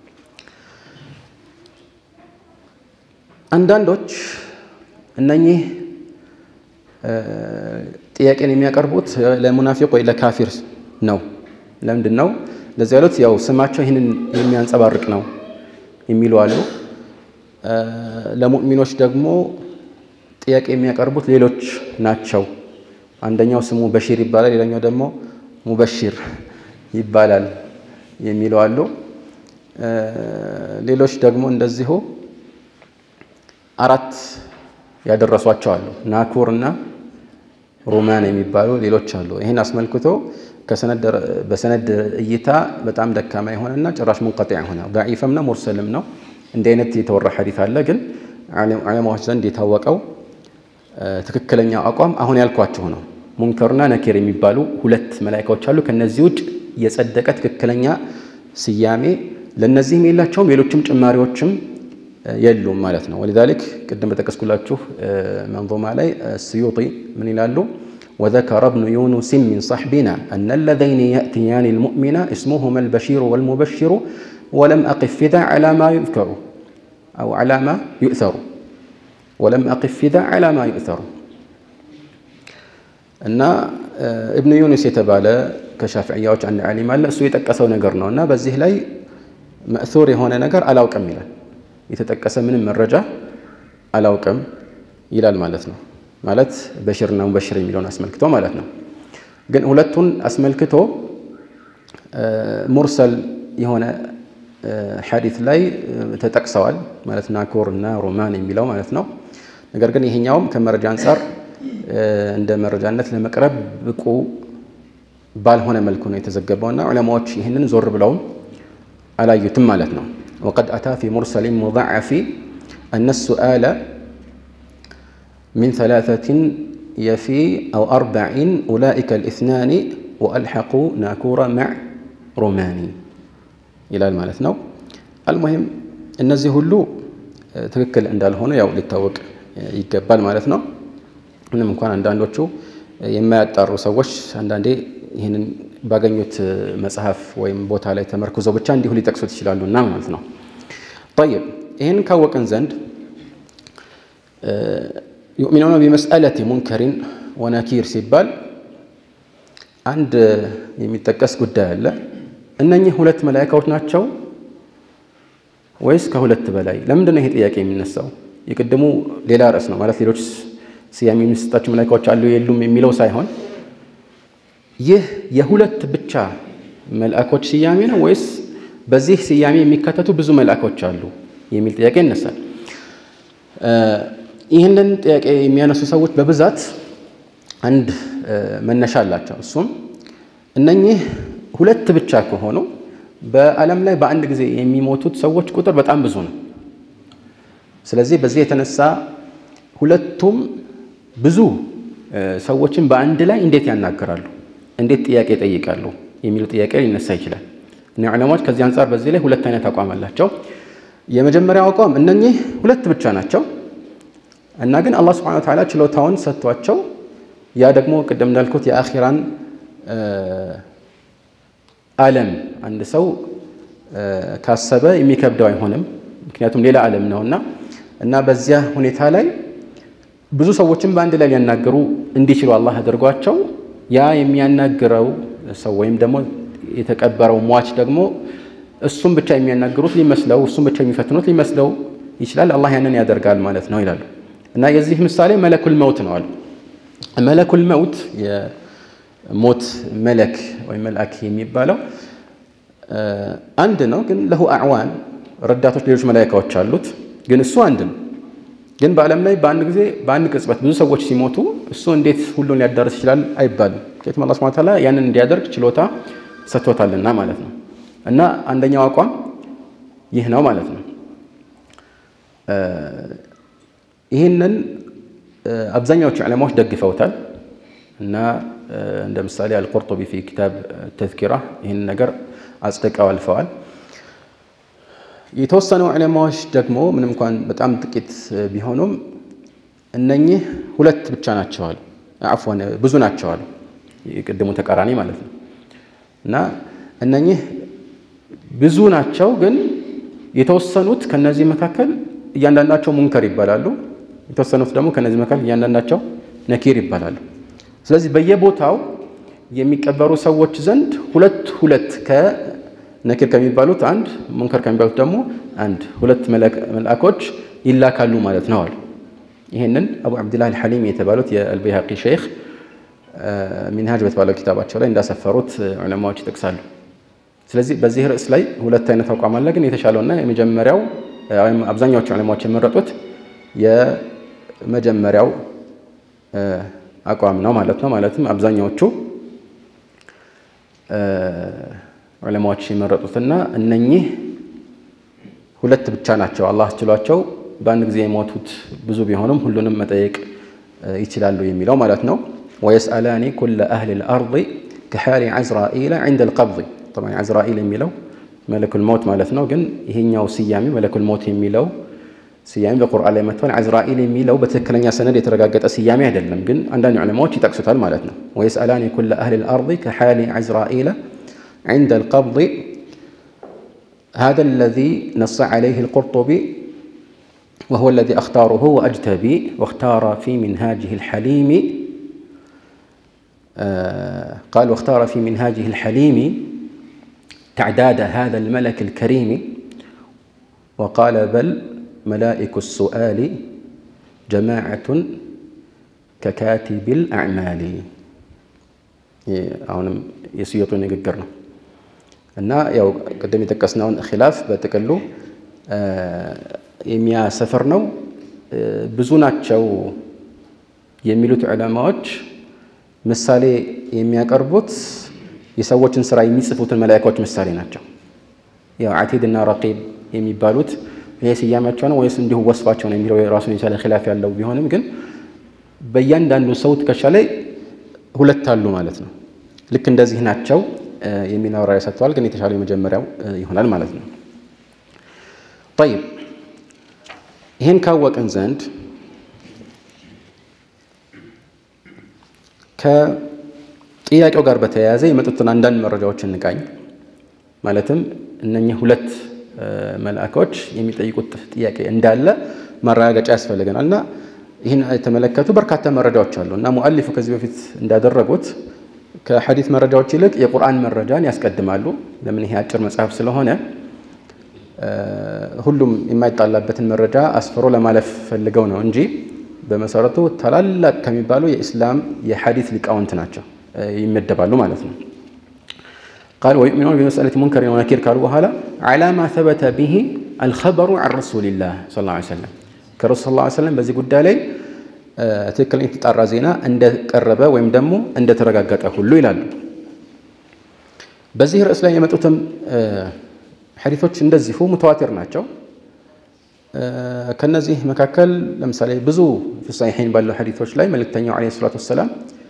አንዳንዶች እነኚህ ጥያቄን የሚያቀርቡት ለሙናፊቅ ወይ ለካፊር ነው። ለምንድን ነው እንደዚህ ያሉት? ያው ስማቸው ይህንን የሚያንጸባርቅ ነው የሚሉ አሉ። ለሙእሚኖች ደግሞ ጥያቄ የሚያቀርቡት ሌሎች ናቸው። አንደኛው ስሙ በሺር ይባላል፣ ሌላኛው ደግሞ ሙበሺር ይባላል የሚሉ አሉ። ሌሎች ደግሞ እንደዚሁ አራት ያደረሷቸው አሉ። ናኩር እና ሩማን የሚባሉ ሌሎች አሉ። ይህን አስመልክቶ በሰነድ እይታ በጣም ደካማ የሆነና ጭራሽ ሙንቀጢዕ የሆነ ዳዒፍም ነው ሙርሰልም ነው። እንዲህ አይነት የተወራ ሐዲት አለ። ግን ዑለማዎች ዘንድ የታወቀው ትክክለኛው አቋም አሁን ያልኳችሁ ነው። ሙንከርና ነኪር የሚባሉ ሁለት መላኢካዎች አሉ። ከነዚህ ውጭ የጸደቀ ትክክለኛ ስያሜ ለነዚህም የላቸውም፣ ሌሎችም ጭማሪዎችም የሉም ማለት ነው። ወሊዛሊክ ቅድም በጠቀስኩላችሁ መንዞማ ላይ ስዩጢ ምን ይላሉ? ወዘከረ ብኑ ዩኑስን ሚን ሰሕቢና አነ ለዘይኒ የእትያኒ ልሙእሚና እስሙሁማ አልበሺሩ ወልሙበሽሩ ወለም አቅፍ ፊዛ ዐላ ማ ዩዝከሩ አው ዐላ ማ ዩእሰሩ ወለም አቅፍ ፊዛ ዐላ ማ ዩእሰሩ እና እብኑ ዩኑስ የተባለ ከሻፍዕያዎች አንድ ዓሊም አለ። እሱ የጠቀሰው ነገር ነው እና በዚህ ላይ መእሱር የሆነ ነገር አላውቅም ይላል። የተጠቀሰ ምንም መረጃ አላውቅም ይላል ማለት ነው። ማለት በሽርና ሙበሽር የሚለውን አስመልክቶ ማለት ነው። ግን ሁለቱን አስመልክቶ ሙርሰል የሆነ ሐዲት ላይ ተጠቅሰዋል ማለት ናኮር እና ሮማን የሚለው ማለት ነው። ነገር ግን ይሄኛውም ከመረጃ አንጻር እንደ መረጃነት ለመቅረብ ብቁ ባልሆነ መልኩ ነው የተዘገበውና ዑለማዎች ይህንን ዞር ብለውም አላዩትም ማለት ነው። ወቀድ አታ ፊ ሙርሰሊን ሙضዓፊ አነ ሱአለ ሚን ሰላሰትን የፊ አው አርበዒን ኡላኢከ ልእስናኒ ወአልሐቁ ናኩረ ማዕ ሮማኒ ይላል ማለት ነው። አልሙሂም እነዚህ ሁሉ ትክክል እንዳልሆኑ ያው ሊታወቅ ይገባል ማለት ነው። ምንም እንኳን አንዳንዶቹ የማያጣሩ ሰዎች አንዳንዴ ይህንን ባገኙት መጽሐፍ ወይም ቦታ ላይ ተመርኩዘው ብቻ እንዲሁ ሊጠቅሱት ይችላሉ እና ማለት ነው። ጠይብ ይህን ካወቅን ዘንድ ዩእሚኑነ ቢመስአለቲ ሙንከሪን ወነኪር ሲባል አንድ የሚጠቀስ ጉዳይ አለ። እነኚህ ሁለት መላኢካዎች ናቸው ወይስ ከሁለት በላይ? ለምንድን ነው ይሄ ጥያቄ የሚነሳው? የቅድሙ ሌላ ርዕስ ነው ማለት ሌሎች ስያሜ የሚሰጣቸው መላኢካዎች አሉ የሉም የሚለው ሳይሆን ይህ የሁለት ብቻ መልአኮች ስያሜ ነው ወይስ በዚህ ስያሜ የሚካተቱ ብዙ መልአኮች አሉ የሚል ጥያቄ ይነሳል። ይህንን ጥያቄ የሚያነሱ ሰዎች በብዛት አንድ መነሻ አላቸው። እሱም እነኚህ ሁለት ብቻ ከሆኑ በዓለም ላይ በአንድ ጊዜ የሚሞቱት ሰዎች ቁጥር በጣም ብዙ ነው። ስለዚህ በዚህ የተነሳ ሁለቱም ብዙ ሰዎችን በአንድ ላይ እንዴት ያናገራሉ? እንዴት ጥያቄ ይጠይቃሉ? የሚሉ ጥያቄ ሊነሳ ይችላል። እና ዑለማዎች ከዚህ አንጻር በዚህ ላይ ሁለት አይነት አቋም አላቸው። የመጀመሪያው አቋም እነኚህ ሁለት ብቻ ናቸው እና ግን አላህ ሱብሓነሁ ወተዓላ ችሎታውን ሰጥቷቸው ያ ደግሞ ቅድም እንዳልኩት የአኺራን ዓለም አንድ ሰው ካሰበ የሚከብደው አይሆንም። ምክንያቱም ሌላ ዓለም ነውና እና በዚያ ሁኔታ ላይ ብዙ ሰዎችን በአንድ ላይ ሊያናገሩ እንዲችሉ አላህ አድርጓቸው ያ የሚያናግረው ሰው ወይም ደግሞ የተቀበረው ሟች ደግሞ እሱም ብቻ የሚያናግሩት ሊመስለው እሱም ብቻ የሚፈትኑት ሊመስለው ይችላል። አላህ ያንን ያደርጋል ማለት ነው ይላሉ እና የዚህ ምሳሌ መለኩል መውት ነው አሉ። መለኩል መውት የሞት መለክ ወይም መልአክ የሚባለው አንድ ነው፣ ግን ለሁ አዕዋን ረዳቶች፣ ሌሎች መላኢካዎች አሉት። ግን እሱ አንድ ነው። ግን በዓለም ላይ በአንድ ጊዜ በአንድ ቅጽበት ብዙ ሰዎች ሲሞቱ እሱ እንዴት ሁሉን ሊያዳርስ ይችላል አይባልም። ምክንያቱም አላህ ሱብሓነሁ ወተዓላ ያንን እንዲያደርግ ችሎታ ሰጥቶታልና ማለት ነው። እና አንደኛው አቋም ይህ ነው ማለት ነው። ይህንን አብዛኛዎቹ ዕለማዎች ደግፈውታል እና እንደ ምሳሌ አልቁርጡቢ ፊ ኪታብ ተዝኪራ ይህንን ነገር አጽድቀው አልፈዋል። የተወሰኑ ዕለማዎች ደግሞ ምንም እንኳን በጣም ጥቂት ቢሆኑም እነኚህ ሁለት ብቻ ናቸዋል፣ አፍዋን ብዙ ናቸዋል፣ የቅድሙ ተቃራኒ ማለት ነው። እና እነኚህ ብዙ ናቸው፣ ግን የተወሰኑት ከነዚህ መካከል እያንዳንዳቸው ሙንከር ይባላሉ። የተወሰኑት ደግሞ ከነዚህ መካከል እያንዳንዳቸው ነኪር ይባላሉ። ስለዚህ በየቦታው የሚቀበሩ ሰዎች ዘንድ ሁለት ሁለት ከነኪር ከሚባሉት አንድ ሙንከር ከሚባሉት ደግሞ አንድ ሁለት መልአኮች ይላካሉ ማለት ነው አሉ። ይህንን አቡ ዓብድላህ አልሐሊም የተባሉት የአልበይሃቂ ሼክ ሚንሃጅ በተባለው ኪታባቸው ላይ እንዳሰፈሩት ዑለማዎች ይጠቅሳሉ። ስለዚህ በዚህ ርዕስ ላይ ሁለት አይነት አቋም አለ። ግን የተሻለውና የመጀመሪያው ወይም አብዛኛዎቹ ዑለማዎች የመረጡት የመጀመሪያው አቋም ነው ማለት ነው። ማለትም አብዛኛዎቹ ዑለማዎች የመረጡትና እነኚህ ሁለት ብቻ ናቸው አላህ ችሏቸው በአንድ ጊዜ የሞቱት ብዙ ቢሆኑም ሁሉንም መጠየቅ ይችላሉ የሚለው ማለት ነው። ወየስአላኒ ኩለ አህሊ ልአርض ከሓሊ ዓዝራኢለ ዕንደ ልቀብض ጠብዓን ዓዝራኢል የሚለው መለኩል ሞት ማለት ነው። ግን ይሄኛው ስያሜ መለኩል ሞት የሚለው ስያሜ በቁርአን ላይ መጥቷል። ዓዝራኢል የሚለው በትክክለኛ ሰነድ የተረጋገጠ ስያሜ አይደለም፣ ግን አንዳንድ ዑለማዎች ይጠቅሱታል ማለት ነው። ወየስአላኒ ኩለ አህሊ ልአርض ከሓሊ ዓዝራኢለ ዕንደ ልቀብض هذا الذي نص عليه القرطبي وهو الذي أختاره وأجتبي واختار في منهاجه الحليم آه قال واختار في منهاجه الحليم تعداد هذا الملك الكريم وقال بل ملائك السؤال جماعة ككاتب الأعمال አሁንም የስዮጡ ንግግር ነው እና ያው ቅድም የጠቀስነውን ኪላፍ በጥቅሉ የሚያሰፍር ነው። ብዙ ናቸው የሚሉት ዑለማዎች ምሳሌ የሚያቀርቡት የሰዎችን ስራ የሚጽፉትን መላኢካዎች ምሳሌ ናቸው። ያው አቲድ እና ረቂብ የሚባሉት ይሄ ስያሜያቸው ነው ወይስ እንዲሁ ወስፋቸው ነው የሚለው ራሱን የቻለ ኪላፍ ያለው ቢሆንም ግን በእያንዳንዱ ሰው ትከሻ ላይ ሁለት አሉ ማለት ነው። ልክ እንደዚህ ናቸው የሚል ማብራሪያ ሰጥተዋል። ግን የተሻለው የመጀመሪያው ይሆናል ማለት ነው። ጠይብ ይህን ካወቅን ዘንድ ከጥያቄው ጋር በተያያዘ የመጡትን አንዳንድ መረጃዎች እንቃኝ። ማለትም እነኚህ ሁለት መልአኮች የሚጠይቁት ጥያቄ እንዳለ ማረጋገጫ ያስፈልገናል እና ይህን የተመለከቱ በርካታ መረጃዎች አሉ እና ሙአሊፉ ከዚህ በፊት እንዳደረጉት ከሐዲት መረጃዎች ይልቅ የቁርአን መረጃን ያስቀድማሉ። ለምን ይሄ አጭር መጽሐፍ ስለሆነ ሁሉም የማይጣላበትን መረጃ አስፍሮ ለማለፍ ፈልገው ነው እንጂ በመሰረቱ ታላላቅ ከሚባሉ የኢስላም የሐዲት ሊቃውንት ናቸው ይመደባሉ ማለት ነው። ቃል ወዩእሚኑነ ቢመስአለቲ ሙንከሪን ወነኪር ካሉ በኋላ ዐላ ማ ሰበተ ቢሂ አልኸበሩ ዐን ረሱሊላህ ሰለላሁ ዐለይሂ ወሰለም ከረሱል ሰለላሁ ዐለይሂ ወሰለም በዚህ ጉዳይ ላይ ትክክለኛ የተጣራ ዜና እንደቀረበ ወይም ደግሞ እንደተረጋገጠ ሁሉ ይላሉ። በዚህ ርዕስ ላይ የመጡትም ሐዲቶች እንደዚሁ ሙተዋቲር ናቸው። ከነዚህ መካከል ለምሳሌ ብዙ ፊ ሰሒሐይን ባለው ሐዲቶች ላይ መልእክተኛው ዓለይሂ ሰላቱ ወሰላም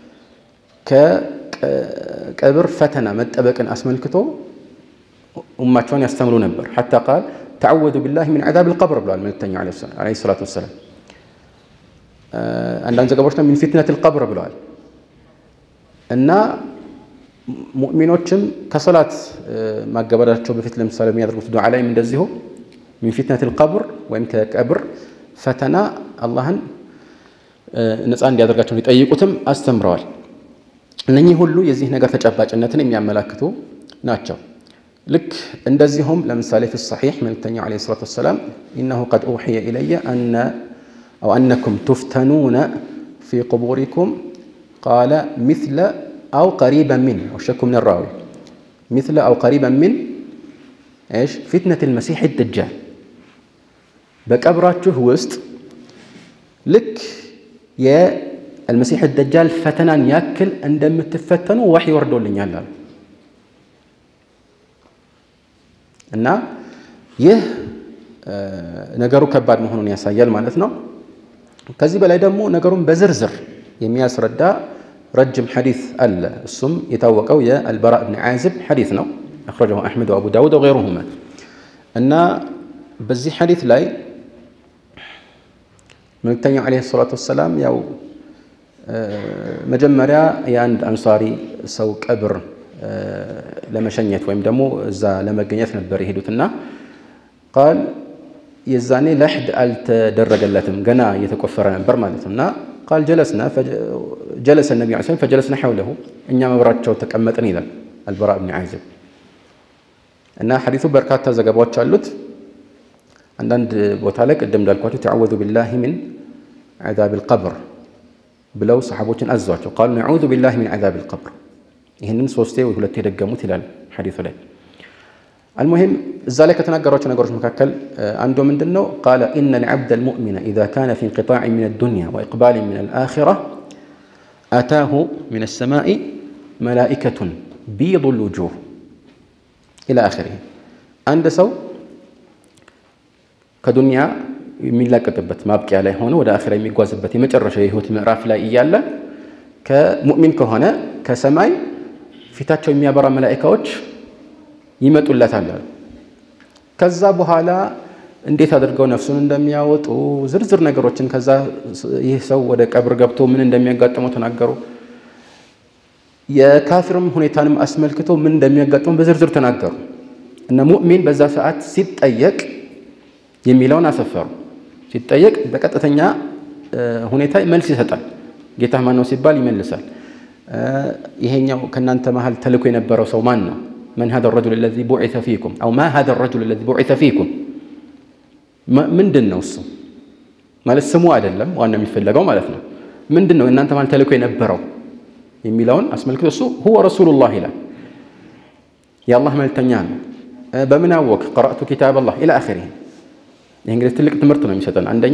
ከቀብር ፈተና መጠበቅን አስመልክቶ ኡማቸውን ያስተምሩ ነበር። ሐታ ቃል ተዓወዱ ቢላሂ ሚን ዐዛብ ልቀብር ብለዋል መልእክተኛው ዓለይሂ ሰላቱ ወሰላም። አንዳንድ ዘገባዎች ሚን ፊትነት ልቀብር ብለዋል እና ሙእሚኖችም ከሰላት ማገባዳቸው በፊት ለምሳሌ የሚያደርጉት ዱዓ ላይም እንደዚሁ ሚን ፊትነት ልቀብር ወይም ከቀብር ፈተና አላህን ነፃ እንዲያደርጋቸው ሊጠይቁትም አስተምረዋል። እነኚህ ሁሉ የዚህ ነገር ተጨባጭነትን የሚያመላክቱ ናቸው። ልክ እንደዚሁም ለምሳሌ ፊ ሰሒሕ መልእክተኛው ዓለይሂ ሰላቱ ወሰላም ኢነሁ ቀድ ኡሕየ ኢለየ አነ አው አነኩም ቱፍተኑነ ፊ ቁቡሪኩም ቃለ ሚስለ አው ቀሪበን ሚን ወሸኩ ምን ራዊ ሚስለ አው ቀሪበን ሚን እሽ ፊትነት ልመሲሕ ደጃል በቀብራችሁ ውስጥ ልክ የአልመሲሕ ደጃል ፈተናን ያክል እንደምትፈተኑ ወሕይ ወርዶልኛል አሉ እና ይህ ነገሩ ከባድ መሆኑን ያሳያል ማለት ነው። ከዚህ በላይ ደግሞ ነገሩን በዝርዝር የሚያስረዳ ረጅም ሐዲስ አለ። እሱም የታወቀው የአልበራ ብን ዓዝብ ሐዲስ ነው። አኽረጀሁ አሕመድ ወአቡ ዳውድ ወገይሩሁማ እና በዚህ ሐዲስ ላይ መልእክተኛው ዓለይሂ ሰላቱ ወሰላም ያው መጀመሪያ የአንድ አንሷሪ ሰው ቀብር ለመሸኘት ወይም ደግሞ እዛ ለመገኘት ነበር የሄዱትና ቃል የዛኔ ለሕድ አልተደረገለትም ገና እየተቆፈረ ነበር ማለት ነው እና ቃል ጀለስና ጀለሰ ነቢ ስ ፈጀለስና ሐውለሁ እኛ መብራቸው ተቀመጥን ይላል አልበራ ብን ዓዝብ እና ሐዲሱ በርካታ ዘገባዎች አሉት አንዳንድ ቦታ ላይ ቅድም እንዳልኳቸው ተዓወዙ ቢላሂ ሚን ዓዛብ ልቀብር ብለው ሰሓቦችን አዟቸው ቃሉ ነዑዙ ቢላሂ ሚን ዓዛብ ልቀብር ይህንን ሶስቴ ወይ ሁለቴ የደገሙት ይላል ሐዲሱ ላይ አልሙሂም እዛ ላይ ከተናገሯቸው ነገሮች መካከል አንዱ ምንድን ነው ቃለ ኢነ ልዓብደ ልሙእሚነ ኢዛ ካነ ፊ እንቅጣዕ ምን አዱንያ ወኢቅባል ምን አልአኺራ አታሁ ምን አሰማኢ መላኢከቱን ቢዱ ልውጁህ ኢላ አኺሪህ አንድ ሰው ከዱንያ የሚላቀቅበት ማብቂያ ላይ ሆነ ወደ አኺራ የሚጓዝበት የመጨረሻ የህይወት ምዕራፍ ላይ እያለ ከሙእሚን ከሆነ ከሰማይ ፊታቸው የሚያበራ መላኢካዎች ይመጡለታል አሉ። ከዛ በኋላ እንዴት አድርገው ነፍሱን እንደሚያወጡ ዝርዝር ነገሮችን ከዛ ይህ ሰው ወደ ቀብር ገብቶ ምን እንደሚያጋጥመው ተናገሩ። የካፊርም ሁኔታንም አስመልክቶ ምን እንደሚያጋጥመው በዝርዝር ተናገሩ። እነ ሙእሚን በዛ ሰዓት ሲጠየቅ የሚለውን አሰፈሩ። ሲጠየቅ በቀጥተኛ ሁኔታ መልስ ይሰጣል። ጌታ ማን ነው ሲባል ይመልሳል። ይሄኛው ከእናንተ መሀል ተልኮ የነበረው ሰው ማን ነው? መን ሀዛ ረጁል ለዚ ቡዒተ ፊኩም አው ማ ሀዛ ረጁል ለዚ ቡዒተ ፊኩም ምንድን ነው እሱ ማለት ስሙ አይደለም ዋና የሚፈለገው ማለት ነው። ምንድን ነው እናንተ መሀል ተልኮ የነበረው የሚለውን አስመልክቶ እሱ ሁወ ረሱሉላህ ይላል። የአላህ መልክተኛ ነው። በምን አወቅ? ቀረእቱ ኪታብ አላህ ኢላ አኺሪህ። ይህ እንግዲህ ትልቅ ትምህርት ነው የሚሰጠን። አንደኛ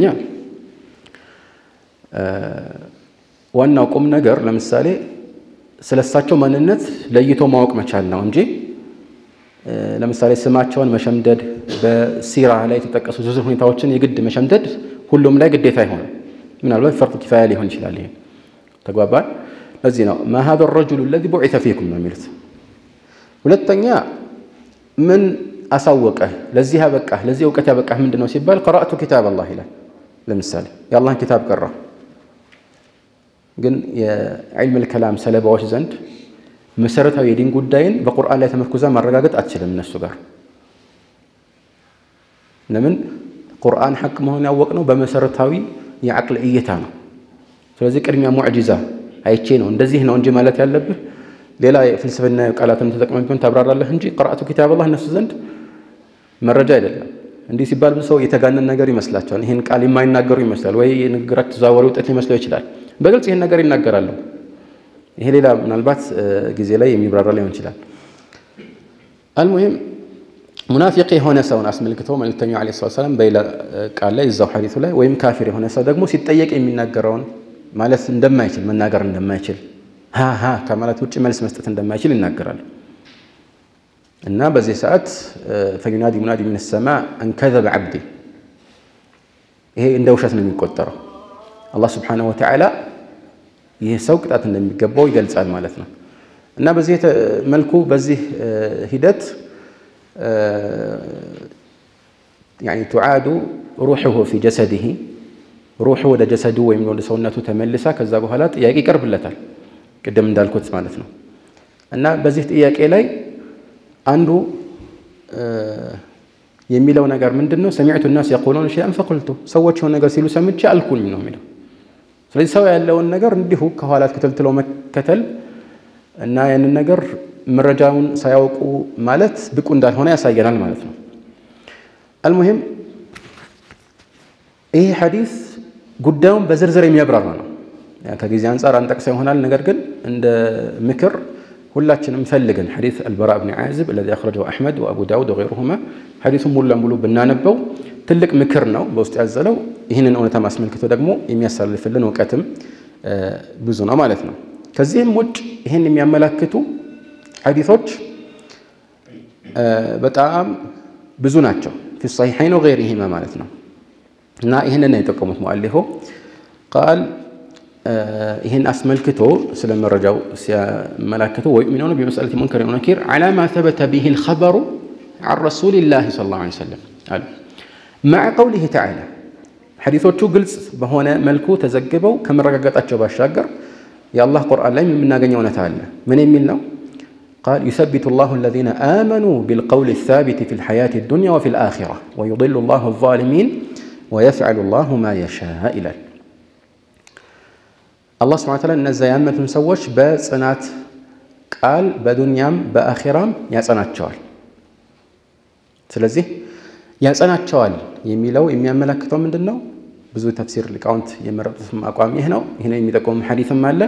ዋናው ቁም ነገር ለምሳሌ ስለ እሳቸው ማንነት ለይቶ ማወቅ መቻል ነው እንጂ ለምሳሌ ስማቸውን መሸምደድ፣ በሲራ ላይ የተጠቀሱ ዝርዝር ሁኔታዎችን የግድ መሸምደድ ሁሉም ላይ ግዴታ አይሆንም። ምናልባት ፈርድ ኪፋያ ሊሆን ይችላል። ይሄ ተግባባን። ለዚህ ነው ማ ሀዛ ረጁሉ ለዚ ቡዒተ ፊኩም ነው የሚሉት። ሁለተኛ ምን አሳወቀህ ለዚህ ያበቃህ ለዚህ እውቀት ያበቃህ ምንድን ነው ሲባል ቀረእቱ ኪታብ አላህ ይላል። ለምሳሌ የአላህን ኪታብ ቀራ። ግን የዕልም ልከላም ሰለባዎች ዘንድ መሰረታዊ የዲን ጉዳይን በቁርአን ላይ ተመርኩዛ ማረጋገጥ አትችልም እነሱ ጋር። ለምን ቁርአን ሐቅ መሆኑን ያወቅነው በመሰረታዊ የዓቅል እይታ ነው። ስለዚህ ቅድሚያ ሙዕጂዛ አይቼ ነው እንደዚህ ነው እንጂ ማለት ያለብህ ሌላ የፍልስፍና ቃላትን ተጠቅመህ ቢሆን ታብራራለህ እንጂ ቀረእቱ ኪታብ አላህ እነሱ ዘንድ መረጃ አይደለም። እንዲህ ሲባል ብዙ ሰው የተጋነን ነገር ይመስላቸዋል። ይህን ቃል የማይናገሩ ይመስላል ወይ የንግግራቸው ተዘዋዋሪ ውጤት ሊመስለው ይችላል። በግልጽ ይህን ነገር ይናገራሉ። ይሄ ሌላ ምናልባት ጊዜ ላይ የሚብራራ ሊሆን ይችላል። አልሙሂም ሙናፊቅ የሆነ ሰውን አስመልክቶ መልእክተኛው ዓለይሂ ሰላቱ ወሰላም በሌላ ቃል ላይ እዛው ሐዲሱ ላይ ወይም ካፊር የሆነ ሰው ደግሞ ሲጠየቅ የሚናገረውን ማለት እንደማይችል መናገር እንደማይችል ሃ ከማለት ውጭ መልስ መስጠት እንደማይችል ይናገራል። እና በዚህ ሰዓት ፈዩናዲ ሙናዲ ሚነ ሰማ አንከዘበ ዓብዲ ይሄ እንደ ውሸት ነው የሚቆጠረው። አላህ ስብሓነሁ ወተዓላ ይህ ሰው ቅጣት እንደሚገባው ይገልጻል ማለት ነው። እና በዚህ መልኩ በዚህ ሂደት ያኒ ቱዓዱ ሩሑሁ ፊ ጀሰዲሂ ሩሑ ወደ ጀሰዱ ወይም ወደ ሰውነቱ ተመልሳ ከዛ በኋላ ጥያቄ ይቀርብለታል። ቅድም እንዳልኩት ማለት ነው። እና በዚህ ጥያቄ ላይ አንዱ የሚለው ነገር ምንድን ነው? ሰሚዕቱ ናስ የቁሉን ሸይአን ፈቁልቱ ሰዎች የሆነ ነገር ሲሉ ሰምቼ አልኩኝ ነው የሚለው። ስለዚህ ሰው ያለውን ነገር እንዲሁ ከኋላ ተከትለው መከተል እና ያንን ነገር መረጃውን ሳያውቁ ማለት ብቁ እንዳልሆነ ያሳየናል ማለት ነው። አልሙሂም ይህ ሐዲስ ጉዳዩን በዝርዝር የሚያብራራ ነው። ከጊዜ አንጻር አንጠቅሰው ይሆናል። ነገር ግን እንደ ምክር ሁላችንም ፈልገን ሐዲስ አልበራ ብን ዓዝብ አለዚ አኽረጀው አሕመድ ወአቡ ዳውድ ወገይሩሁማ ሐዲሱን ሙሉ ለሙሉ ብናነበው ትልቅ ምክር ነው በውስጡ ያዘለው። ይህንን እውነታ ማስመልክቶ ደግሞ የሚያሳልፍልን እውቀትም ብዙ ነው ማለት ነው። ከዚህም ውጭ ይህን የሚያመላክቱ ሐዲሶች በጣም ብዙ ናቸው። ፊ ሰሒሐይን ወገይሪሂማ ማለት ነው። እና ይህንን ነው የጠቀሙት ሙአሊፉ ቃል ይህን አስመልክቶ ስለ መረጃው ሲያመላክቱ ወዩእሚኑነ ቢመስአለቲ ሙንከር ወነኪር ዐላ ማ ተበተ ቢሂ ልኸበሩ ዐን ረሱሊላሂ ሰለላሁ ዐለይሂ ወሰለም አሉ መዐ ቀውሊሂ ተዓላ ሐዲሶቹ ግልጽ በሆነ መልኩ ተዘግበው ከመረጋገጣቸው ባሻገር የአላህ ቁርአን ላይ የምናገኘው እውነታ አለ። ምን የሚል ነው? ቃል ዩሰቢቱ ላሁ አለዚነ አመኑ ቢልቀውል ሳቢቲ ፊ ልሐያት ዱንያ ወፊ ልአኺራ ወዩድሉ ላሁ ዛሊሚን ወየፍዐሉ ላሁ ማ የሻእ ይላል። አላህ ስብሐነ ወተዓላ እነዛ ያመኑትን ሰዎች በጽናት ቃል በዱንያም በአኺራም ያጸናቸዋል። ስለዚህ ያጸናቸዋል የሚለው የሚያመላክተው ምንድን ነው? ብዙ ተፍሲር ሊቃውንት የመረጡትም አቋም ይህ ነው። ይህን የሚጠቁም ሐዲስም አለ።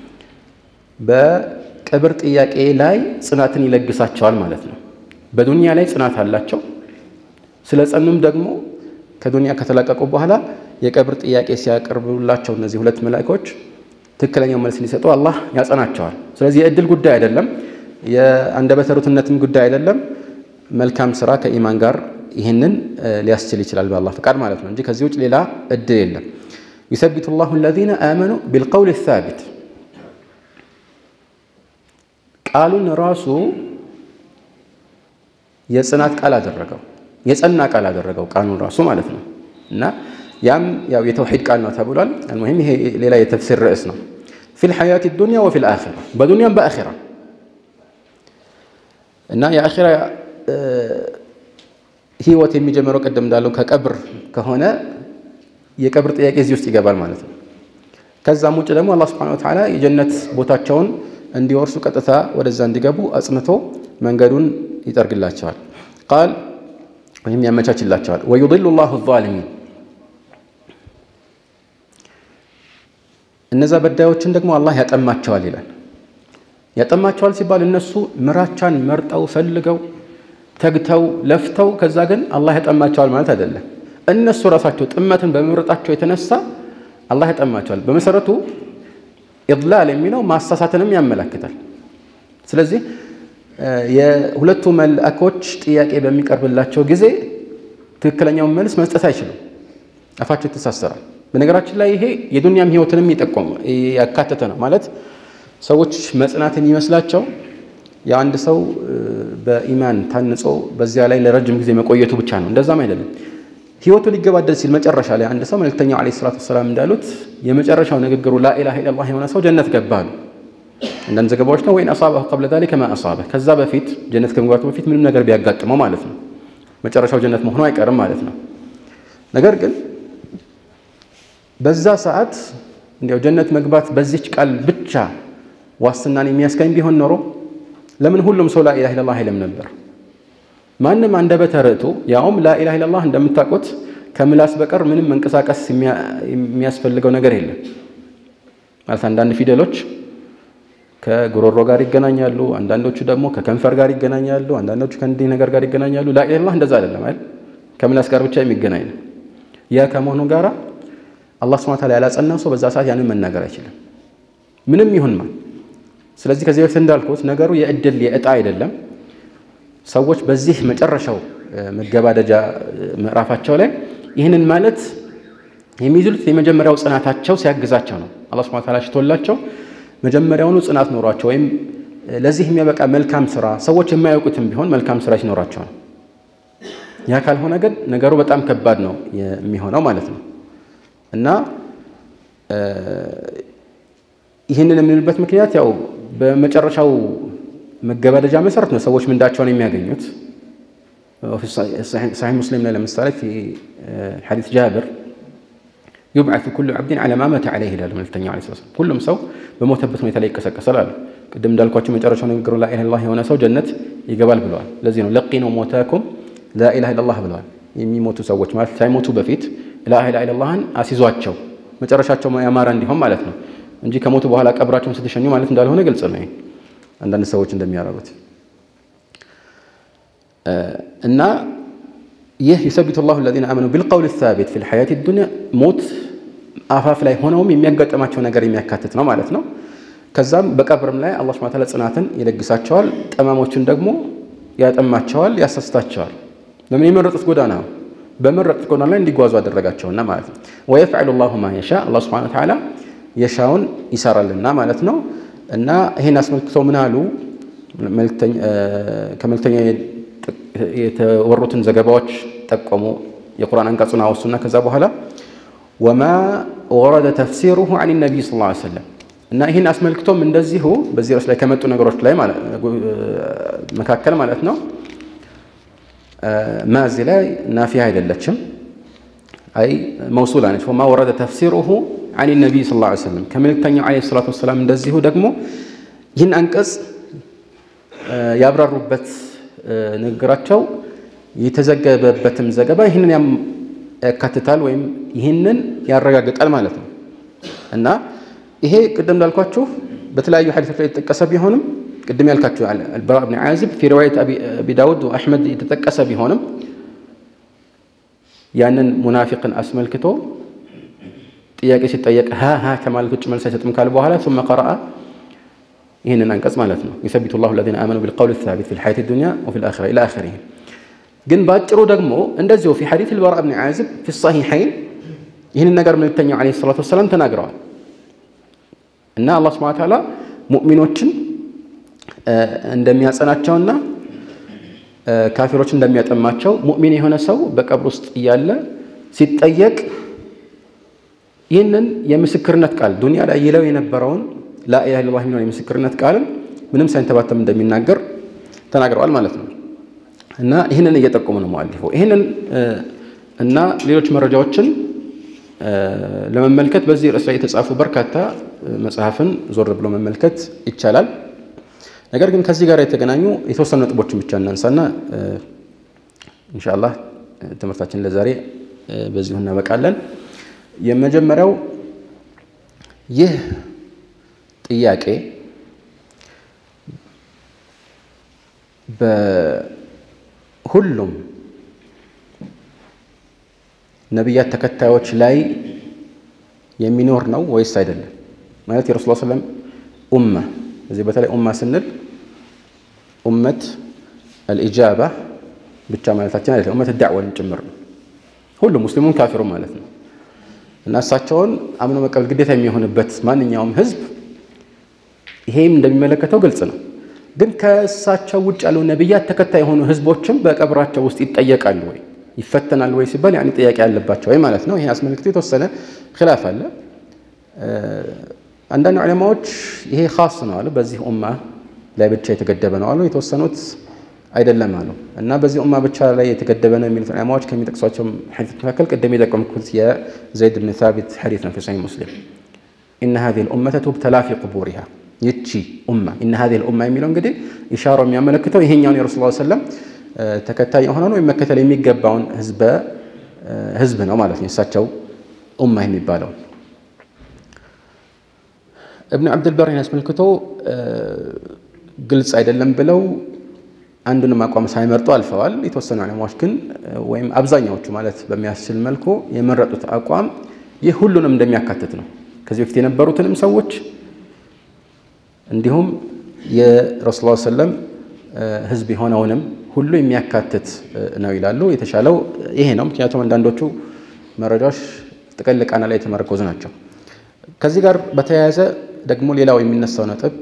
በቀብር ጥያቄ ላይ ጽናትን ይለግሳቸዋል ማለት ነው። በዱንያ ላይ ጽናት አላቸው። ስለ ጸኑም ደግሞ ከዱንያ ከተለቀቁ በኋላ የቀብር ጥያቄ ሲያቀርቡላቸው እነዚህ ሁለት መላእኮች ትክክለኛው መልስ እንዲሰጡ አላህ ያጸናቸዋል። ስለዚህ የእድል ጉዳይ አይደለም፣ የአንደበተ ርቱዕነትም ጉዳይ አይደለም። መልካም ስራ ከኢማን ጋር ይህንን ሊያስችል ይችላል በአላህ ፈቃድ ማለት ነው እንጂ ከዚህ ውጭ ሌላ እድል የለም። ዩሰቢቱ ላሁ አለዚነ አመኑ ቢልቀውል ሳቢት ቃሉን ራሱ የጽናት ቃል አደረገው፣ የጸና ቃል አደረገው ቃሉን ራሱ ማለት ነው። እና ያም ያው የተውሒድ ቃል ነው ተብሏል። አልሙሂም ይሄ ሌላ የተፍሲር ርዕስ ነው። ፊል ሐያት ዱንያ ወፊል አኺራ በዱንያም በአኺራ እና የአኺራ ህይወት የሚጀምረው ቅድም እንዳለው ከቀብር ከሆነ የቀብር ጥያቄ እዚህ ውስጥ ይገባል ማለት ነው። ከዛም ውጭ ደግሞ አላህ ሱብሓነሁ ወተዓላ የጀነት ቦታቸውን እንዲወርሱ ቀጥታ ወደዛ እንዲገቡ አጽንቶ መንገዱን ይጠርግላቸዋል። ቃል ወይም ያመቻችላቸዋል። ወዩድሉ ላሁ ዛሊሚን እነዛ በዳዮችን ደግሞ አላህ ያጠማቸዋል ይላል። ያጠማቸዋል ሲባል እነሱ ምራቻን መርጠው ፈልገው ተግተው ለፍተው ከዛ ግን አላህ ያጠማቸዋል ማለት አይደለም። እነሱ ራሳቸው ጥመትን በመምረጣቸው የተነሳ አላህ ያጠማቸዋል። በመሰረቱ ኢድላል የሚለው ማሳሳትንም ያመላክታል። ስለዚህ የሁለቱ መልአኮች ጥያቄ በሚቀርብላቸው ጊዜ ትክክለኛውን መልስ መስጠት አይችሉም። አፋቸው ይተሳሰራል። በነገራችን ላይ ይሄ የዱንያም ህይወትንም ይጠቆም ያካተተ ነው። ማለት ሰዎች መጽናት የሚመስላቸው የአንድ ሰው በኢማን ታንጾ በዚያ ላይ ለረጅም ጊዜ መቆየቱ ብቻ ነው። እንደዛም አይደለም። ህይወቱ ሊገባደድ ሲል መጨረሻ ላይ አንድ ሰው መልእክተኛው ዓለይሂ ሰላቱ ወሰላም እንዳሉት የመጨረሻው ንግግሩ ላኢላሃ ኢለላህ የሆነ ሰው ጀነት ገባ አሉ። አንዳንድ ዘገባዎች ነው ወይን አሳበሁ ቀብለ ዛሊከ ማ አሳበ ከዛ በፊት ጀነት ከመግባቱ በፊት ምንም ነገር ቢያጋጥመው ማለት ነው መጨረሻው ጀነት መሆኑ አይቀርም ማለት ነው። ነገር ግን በዛ ሰዓት እንዲያው ጀነት መግባት በዚች ቃል ብቻ ዋስትናን የሚያስገኝ ቢሆን ኖሮ ለምን ሁሉም ሰው ላኢላሃ ኢለላህ አይልም ነበር? ማንም አንደበተ ርቱዕ ያውም ላኢላሃ ኢለላህ እንደምታውቁት ከምላስ በቀር ምንም መንቀሳቀስ የሚያስፈልገው ነገር የለም። ማለት አንዳንድ ፊደሎች ከጉሮሮ ጋር ይገናኛሉ፣ አንዳንዶቹ ደግሞ ከከንፈር ጋር ይገናኛሉ፣ አንዳንዶቹ ከእንዲህ ነገር ጋር ይገናኛሉ። ላኢላሃ ኢለላህ እንደዛ አይደለም አይደል? ከምላስ ጋር ብቻ የሚገናኝ ነው። ያ ከመሆኑ ጋር አላህ ሱብሓነሁ ወተዓላ ያላጸናው ሰው በዛ ሰዓት ያንን መናገር አይችልም፣ ምንም ይሁን ማን። ስለዚህ ከዚህ በፊት እንዳልኩት ነገሩ የእድል የእጣ አይደለም። ሰዎች በዚህ መጨረሻው መገባደጃ ምዕራፋቸው ላይ ይህንን ማለት የሚይዙት የመጀመሪያው ጽናታቸው ሲያግዛቸው ነው። አላህ ሱብሓነሁ ወተዓላ ሽቶላቸው መጀመሪያውኑ ጽናት ኖሯቸው ወይም ለዚህ የሚያበቃ መልካም ስራ ሰዎች የማያውቁትም ቢሆን መልካም ስራ ሲኖራቸው ነው። ያ ካልሆነ ግን ነገሩ በጣም ከባድ ነው የሚሆነው ማለት ነው እና ይህንን የምንልበት ምክንያት ያው በመጨረሻው መገባደጃ መሰረት ነው ሰዎች ምንዳቸውን የሚያገኙት። ሰሒህ ሙስሊም ላይ ለምሳሌ ፊ ሐዲስ ጃብር ዩብዓቱ ኩሉ ዓብድን ዐላ ማ መተ ዐለይህ ይላሉ መልክተኛው ዐለይሂ ሰላም። ሁሉም ሰው በሞተበት ሁኔታ ላይ ይቀሰቀሳል አሉ። ቅድም እንዳልኳቸው መጨረሻው ንግግሩ ላኢላሃ ኢለላህ የሆነ ሰው ጀነት ይገባል ብለዋል። ለዚህ ነው ለቂኑ ሞታኩም ላኢላሃ ኢለላህ ብለዋል። የሚሞቱ ሰዎች ማለት ሳይሞቱ በፊት ላኢላሃ ኢለላህን አሲዟቸው መጨረሻቸው ያማረ እንዲሆን ማለት ነው እንጂ ከሞቱ በኋላ ቀብራቸውን ስትሸኙ ማለት እንዳልሆነ ግልጽ ነው። አንዳንድ ሰዎች እንደሚያደርጉት እና ይህ ዩሰቢቱ ላሁ አለዚነ አመኑ ቢልቀውል ሳቢት ፊል ሐያት ዱንያ ሞት አፋፍ ላይ ሆነውም የሚያጋጥማቸው ነገር የሚያካትት ነው ማለት ነው። ከዛም በቀብርም ላይ አላህ ሱብሓነሁ ወተዓላ ጽናትን ይለግሳቸዋል፣ ጠማሞችን ደግሞ ያጠማቸዋል፣ ያሳስታቸዋል። ለምን የመረጡት ጎዳና ነው። በመረጡት ጎዳና ላይ እንዲጓዙ አደረጋቸውና ማለት ነው። ወየፍዐሉ ላሁ ማ የሻ አላህ ሱብሓነሁ ወተዓላ የሻውን ይሰራልና ማለት ነው። እና ይሄን አስመልክቶ ምን አሉ? ከመልክተኛ የተወሩትን ዘገባዎች ጠቆሙ። የቁርአን አንቀጹን አወሱና ከዛ በኋላ ወማ ወረደ ተፍሲሩሁ አን ነቢይ ሰለላሁ ዐለይሂ ወሰለም እና ይህን አስመልክቶም እንደዚሁ በዚህ ርዕስ ላይ ከመጡ ነገሮች ላይ መካከል ማለት ነው ማዚ ላይ ናፊያ አይደለችም፣ አይ መውሱላ ነች። ወማ ወረደ ተፍሲሩሁ አን ነቢይ ሰለላሁ ዐለይሂ ወሰለም ከመልክተኛው ዐለይሂ ሰላቱ ወሰላም እንደዚሁ ደግሞ ይህን አንቀጽ ያብራሩበት ንግግራቸው የተዘገበበትም ዘገባ ይህንን ያካትታል ወይም ይህንን ያረጋግጣል ማለት ነው እና ይሄ ቅድም እንዳልኳችሁ በተለያዩ ሐዲሶች ላይ የተጠቀሰ ቢሆንም ቅድም ያልካችሁ አልበራ ብን ዓዚብ ፊ ሪዋየት አቢ ዳውድ ወአሕመድ የተጠቀሰ ቢሆንም ያንን ሙናፊቅን አስመልክቶ ጥያቄ ሲጠየቅ ሀ ሀ ከማለት ውጭ መልስ አይሰጥም ካለ በኋላ ثم قرأ ይህንን አንቀጽ ማለት ነው ዩሰቢቱ ላሁ አለዚነ አመኑ ቢልቀውል ሳቢት ፊል ሐያቲ ዱንያ ወፊል አኺራ ኢላ አኺሪህ። ግን በአጭሩ ደግሞ እንደዚሁ ፊ ሐዲስ አልበራ ብን ዓዚብ ፊ ሰሒሐይን ይህንን ነገር መልክተኛው ዓለይሂ ሰላቱ ወሰላም ተናግረዋል እና አላህ ሱብሓነሁ ወተዓላ ሙእሚኖችን እንደሚያጸናቸውና ካፊሮች እንደሚያጠማቸው ሙእሚን የሆነ ሰው በቀብር ውስጥ እያለ ሲጠየቅ ይህንን የምስክርነት ቃል ዱንያ ላይ ይለው የነበረውን ላኢላሃ ኢለላህ የሚለውን የምስክርነት ቃልን ምንም ሳይንተባተም እንደሚናገር ተናግረዋል ማለት ነው። እና ይህንን እየጠቆሙ ነው ሙአሊፉ። ይህንን እና ሌሎች መረጃዎችን ለመመልከት በዚህ ርዕስ ላይ የተጻፉ በርካታ መጽሐፍን ዞር ብሎ መመልከት ይቻላል። ነገር ግን ከዚህ ጋር የተገናኙ የተወሰኑ ነጥቦችን ብቻ እናንሳና ኢንሻአላህ ትምህርታችን ለዛሬ በዚሁ እናበቃለን። የመጀመሪያው ይህ ጥያቄ በሁሉም ነቢያት ተከታዮች ላይ የሚኖር ነው ወይስ አይደለም? ማለት የረሱል ሰለም ኡማ እዚህ በተለይ ኡማ ስንል ኡመት አልኢጃባ ብቻ ማለታችን አይደለም፣ ኡመት ዳዕወን ጭምር ነው። ሁሉም ሙስሊሙን ካፊሩ ማለት ነው። እና እሳቸውን አምኖ መቀበል ግዴታ የሚሆንበት ማንኛውም ህዝብ ይሄም እንደሚመለከተው ግልጽ ነው። ግን ከእሳቸው ውጭ ያሉ ነቢያት ተከታይ የሆኑ ህዝቦችም በቀብራቸው ውስጥ ይጠየቃሉ ወይ ይፈተናል ወይ ሲባል ያኔ ጥያቄ ያለባቸው ወይ ማለት ነው። ይሄ አስመልክቶ የተወሰነ ኺላፍ አለ። አንዳንድ ዑለማዎች ይሄ ኻስ ነው አሉ፣ በዚህ ኡማ ላይ ብቻ የተገደበ ነው አሉ። የተወሰኑት አይደለም አሉ እና በዚህ ኡማ ብቻ ላይ የተገደበ ነው የሚሉት ዑለማዎች ከሚጠቅሷቸው ሐዲስ መካከል ቅድም የጠቀምኩት የዘይድ ብን ሳቢት ሐዲስ ነው ፊ ሰሒህ ሙስሊም ኢነ ሀዚሂል ኡመተ ቱብተላ ፊ ቁቡሪሃ ይቺ ኡማ ኢነ ሀዚሂል ኡማ የሚለው እንግዲህ ኢሻራው የሚያመለክተው ይሄኛውን የረሱል ሰለም ተከታይ የሆነውን ወይም መከተል የሚገባውን ህዝብ ነው ማለት ነው። የእሳቸው ኡማ የሚባለው እብን ዓብድልበር ይህን አስመልክቶ ግልጽ አይደለም ብለው አንዱንም አቋም ሳይመርጡ አልፈዋል። የተወሰኑ ዑለማዎች ግን ወይም አብዛኛዎቹ ማለት በሚያስችል መልኩ የመረጡት አቋም ይህ ሁሉንም እንደሚያካትት ነው። ከዚህ በፊት የነበሩትንም ሰዎች እንዲሁም የረሱል ሰለም ህዝብ የሆነውንም ሁሉ የሚያካትት ነው ይላሉ። የተሻለው ይሄ ነው። ምክንያቱም አንዳንዶቹ መረጃዎች ጥቅል ቃና ላይ የተመረኮዙ ናቸው። ከዚህ ጋር በተያያዘ ደግሞ ሌላው የሚነሳው ነጥብ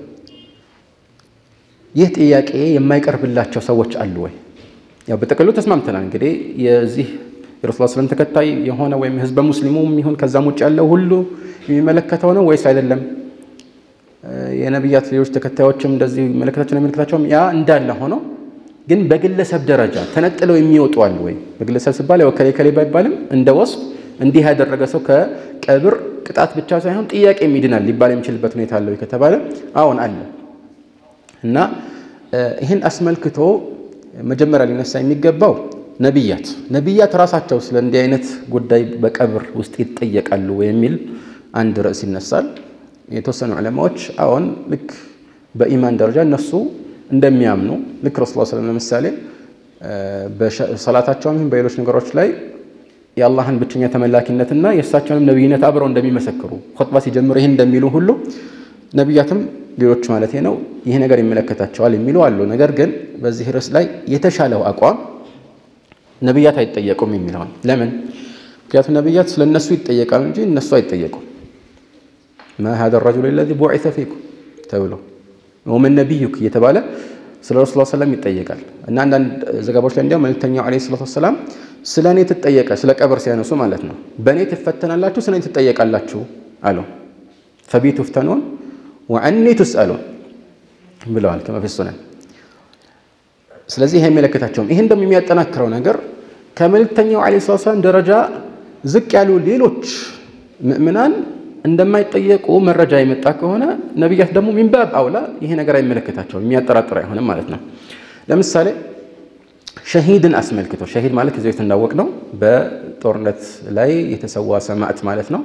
ይህ ጥያቄ የማይቀርብላቸው ሰዎች አሉ ወይ? ያው በጥቅሉ ተስማምተናል። እንግዲህ የዚህ የረሱል ሰለም ተከታይ የሆነ ወይም ህዝበ ሙስሊሙም ይሁን ከዛም ውጭ ያለው ሁሉ የሚመለከተው ነው ወይስ አይደለም? የነቢያት ሌሎች ተከታዮችም እንደዚህ የሚመለከታቸው ነው የሚመለከታቸውም ያ እንዳለ ሆኖ ግን በግለሰብ ደረጃ ተነጥለው የሚወጡ አሉ ወይ? በግለሰብ ሲባል ያው ከሌ ከሌ ባይባልም እንደ ወስፍ እንዲህ ያደረገ ሰው ከቀብር ቅጣት ብቻ ሳይሆን ጥያቄ ይድናል ሊባል የሚችልበት ሁኔታ አለው ከተባለ አዎን አለ። እና ይህን አስመልክቶ መጀመሪያ ሊነሳ የሚገባው ነቢያት ነቢያት ራሳቸው ስለ እንዲህ አይነት ጉዳይ በቀብር ውስጥ ይጠየቃሉ የሚል አንድ ርዕስ ይነሳል። የተወሰኑ ዑለማዎች አዎን ልክ በኢማን ደረጃ እነሱ እንደሚያምኑ ልክ ረሱል ሰለም ለምሳሌ በሰላታቸውም ይሁን በሌሎች ነገሮች ላይ የአላህን ብቸኛ ተመላኪነትና የእሳቸውንም ነቢይነት አብረው እንደሚመሰክሩ ኹጥባ ሲጀምሩ ይህን እንደሚሉ ሁሉ ነቢያትም ሌሎች ማለት ነው ይህ ነገር ይመለከታቸዋል የሚሉ አሉ። ነገር ግን በዚህ ርዕስ ላይ የተሻለው አቋም ነቢያት አይጠየቁም የሚለውን ለምን? ምክንያቱም ነቢያት ስለ እነሱ ይጠየቃሉ እንጂ እነሱ አይጠየቁም። ማ ሀዛ ረጁል ለዚ ቡዒሰ ፊኩም ተብሎ ወመን ነቢዩክ እየተባለ ስለ ረሱል ሰለም ይጠየቃል እና አንዳንድ ዘገባዎች ላይ እንዲያውም መልክተኛው ዓለይሂ ሰላቱ ወሰላም ስለ እኔ ትጠየቀ ስለ ቀብር ሲያነሱ ማለት ነው በእኔ ትፈተናላችሁ፣ ስለ እኔ ትጠየቃላችሁ አሉ። ፈቢ ቱፍተኑን ወዐኒ ቱስአሉን ብለዋል ከመ ፊ ሱነን። ስለዚህ ይሄ አይመለከታቸውም። ይህን ደግሞ የሚያጠናክረው ነገር ከመልክተኛው ዓለይሂ ሰላቱ ወሰላም ደረጃ ዝቅ ያሉ ሌሎች ምእምናን እንደማይጠየቁ መረጃ የመጣ ከሆነ ነቢያት ደግሞ ሚንባብ አውላ ይሄ ነገር አይመለከታቸውም፣ የሚያጠራጥር አይሆንም ማለት ነው። ለምሳሌ ሸሂድን አስመልክቶ ሸሂድ ማለት ከዚህ በፊት እንዳወቅ ነው በጦርነት ላይ የተሰዋ ሰማዕት ማለት ነው።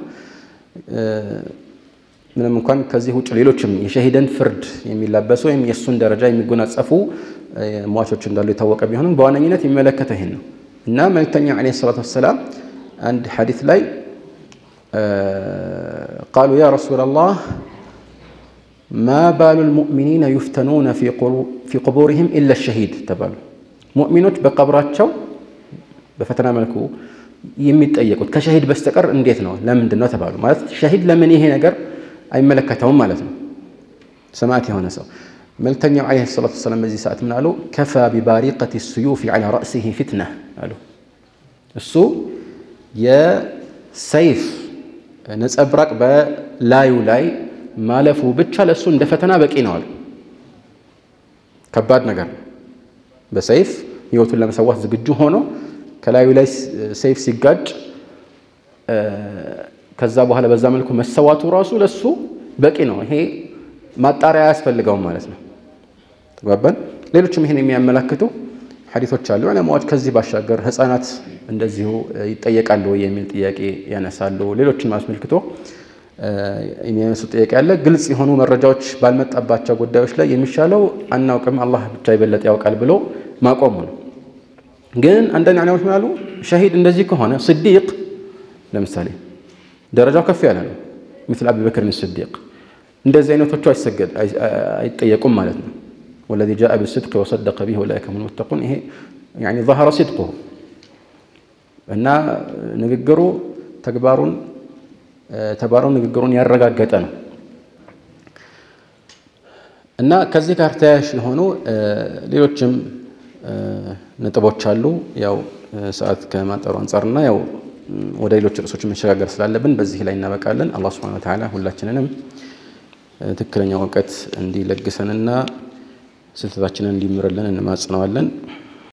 ምንም እንኳን ከዚህ ውጭ ሌሎችም የሸሂድን ፍርድ የሚላበሱ ወይም የእሱን ደረጃ የሚጎናጸፉ ሟቾች እንዳሉ የታወቀ ቢሆንም በዋነኝነት የሚመለከተው ይህን ነው እና መልክተኛው ዓለይሂ ሰላቱ ወሰላም አንድ ሐዲስ ላይ ቃሉ ያ ረሱለላህ ማ ባሉ ልሙእሚኒነ ዩፍተኑነ ፊ ቁቡሪሂም ኢላ ሸሂድ ተባሉ። ሙእሚኖች በቀብራቸው በፈተና መልኩ የሚጠየቁት ከሸሂድ በስተቀር እንዴት ነው? ለምንድን ነው ተባሉ። ማለት ሸሂድ ለምን ይሄ ነገር አይመለከተውም ማለት ነው። ሰማዕት የሆነ ሰው መልክተኛው ዓለይሂ ሰላቱ ወሰላም በዚህ ሰዓት ምን አሉ? ከፋ ቢባሪቀት ስዩፊ ዐላ ረእሲሂ ፊትና አሉ። እሱ የሰይፍ ነጸብራቅ በላዩ ላይ ማለፉ ብቻ ለእሱ እንደ ፈተና በቂ ነው አሉ። ከባድ ነገር ነው። በሰይፍ ህይወቱን ለመሰዋት ዝግጁ ሆኖ ከላዩ ላይ ሰይፍ ሲጋጭ ከዛ በኋላ በዛ መልኩ መሰዋቱ ራሱ ለሱ በቂ ነው። ይሄ ማጣሪያ አያስፈልገውም ማለት ነው። ተግባባን። ሌሎችም ይሄን የሚያመላክቱ ሐዲቶች አሉ። ዑለማዎች ከዚህ ባሻገር ህፃናት እንደዚሁ ይጠየቃሉ ወይ የሚል ጥያቄ ያነሳሉ። ሌሎችን አስመልክቶ የሚያነሱ ጥያቄ አለ። ግልጽ የሆኑ መረጃዎች ባልመጣባቸው ጉዳዮች ላይ የሚሻለው አናውቅም፣ አላህ ብቻ የበለጠ ያውቃል ብሎ ማቆሙ ነው። ግን አንዳንድ ዑለማዎች ምን አሉ? ሸሂድ እንደዚህ ከሆነ ስዲቅ ለምሳሌ ደረጃው ከፍ ያለ ነው። ምስል አቢበክርን ስዲቅ እንደዚህ አይነቶቹ አይሰገድ አይጠየቁም ማለት ነው። ወለዚ ጃአ ብስድቅ ወሰደቀ ቢህ ኡላኢከ ሁሙል ሙተቁን ይሄ ያኒ ظهر صدقه እና ንግግሩ ተግባሩን ተግባሩን ንግግሩን ያረጋገጠ ነው እና ከዚህ ጋር ተያያዥ የሆኑ ሌሎችም ነጥቦች አሉ። ያው ሰዓት ከማጠሩ አንጻርና ያው ወደ ሌሎች ርዕሶች መሸጋገር ስላለብን በዚህ ላይ እናበቃለን። አላህ ሱብሓነሁ ወተዓላ ሁላችንንም ትክክለኛው እውቀት እንዲለግሰንና ስህተታችንን እንዲምርልን እንማጽነዋለን።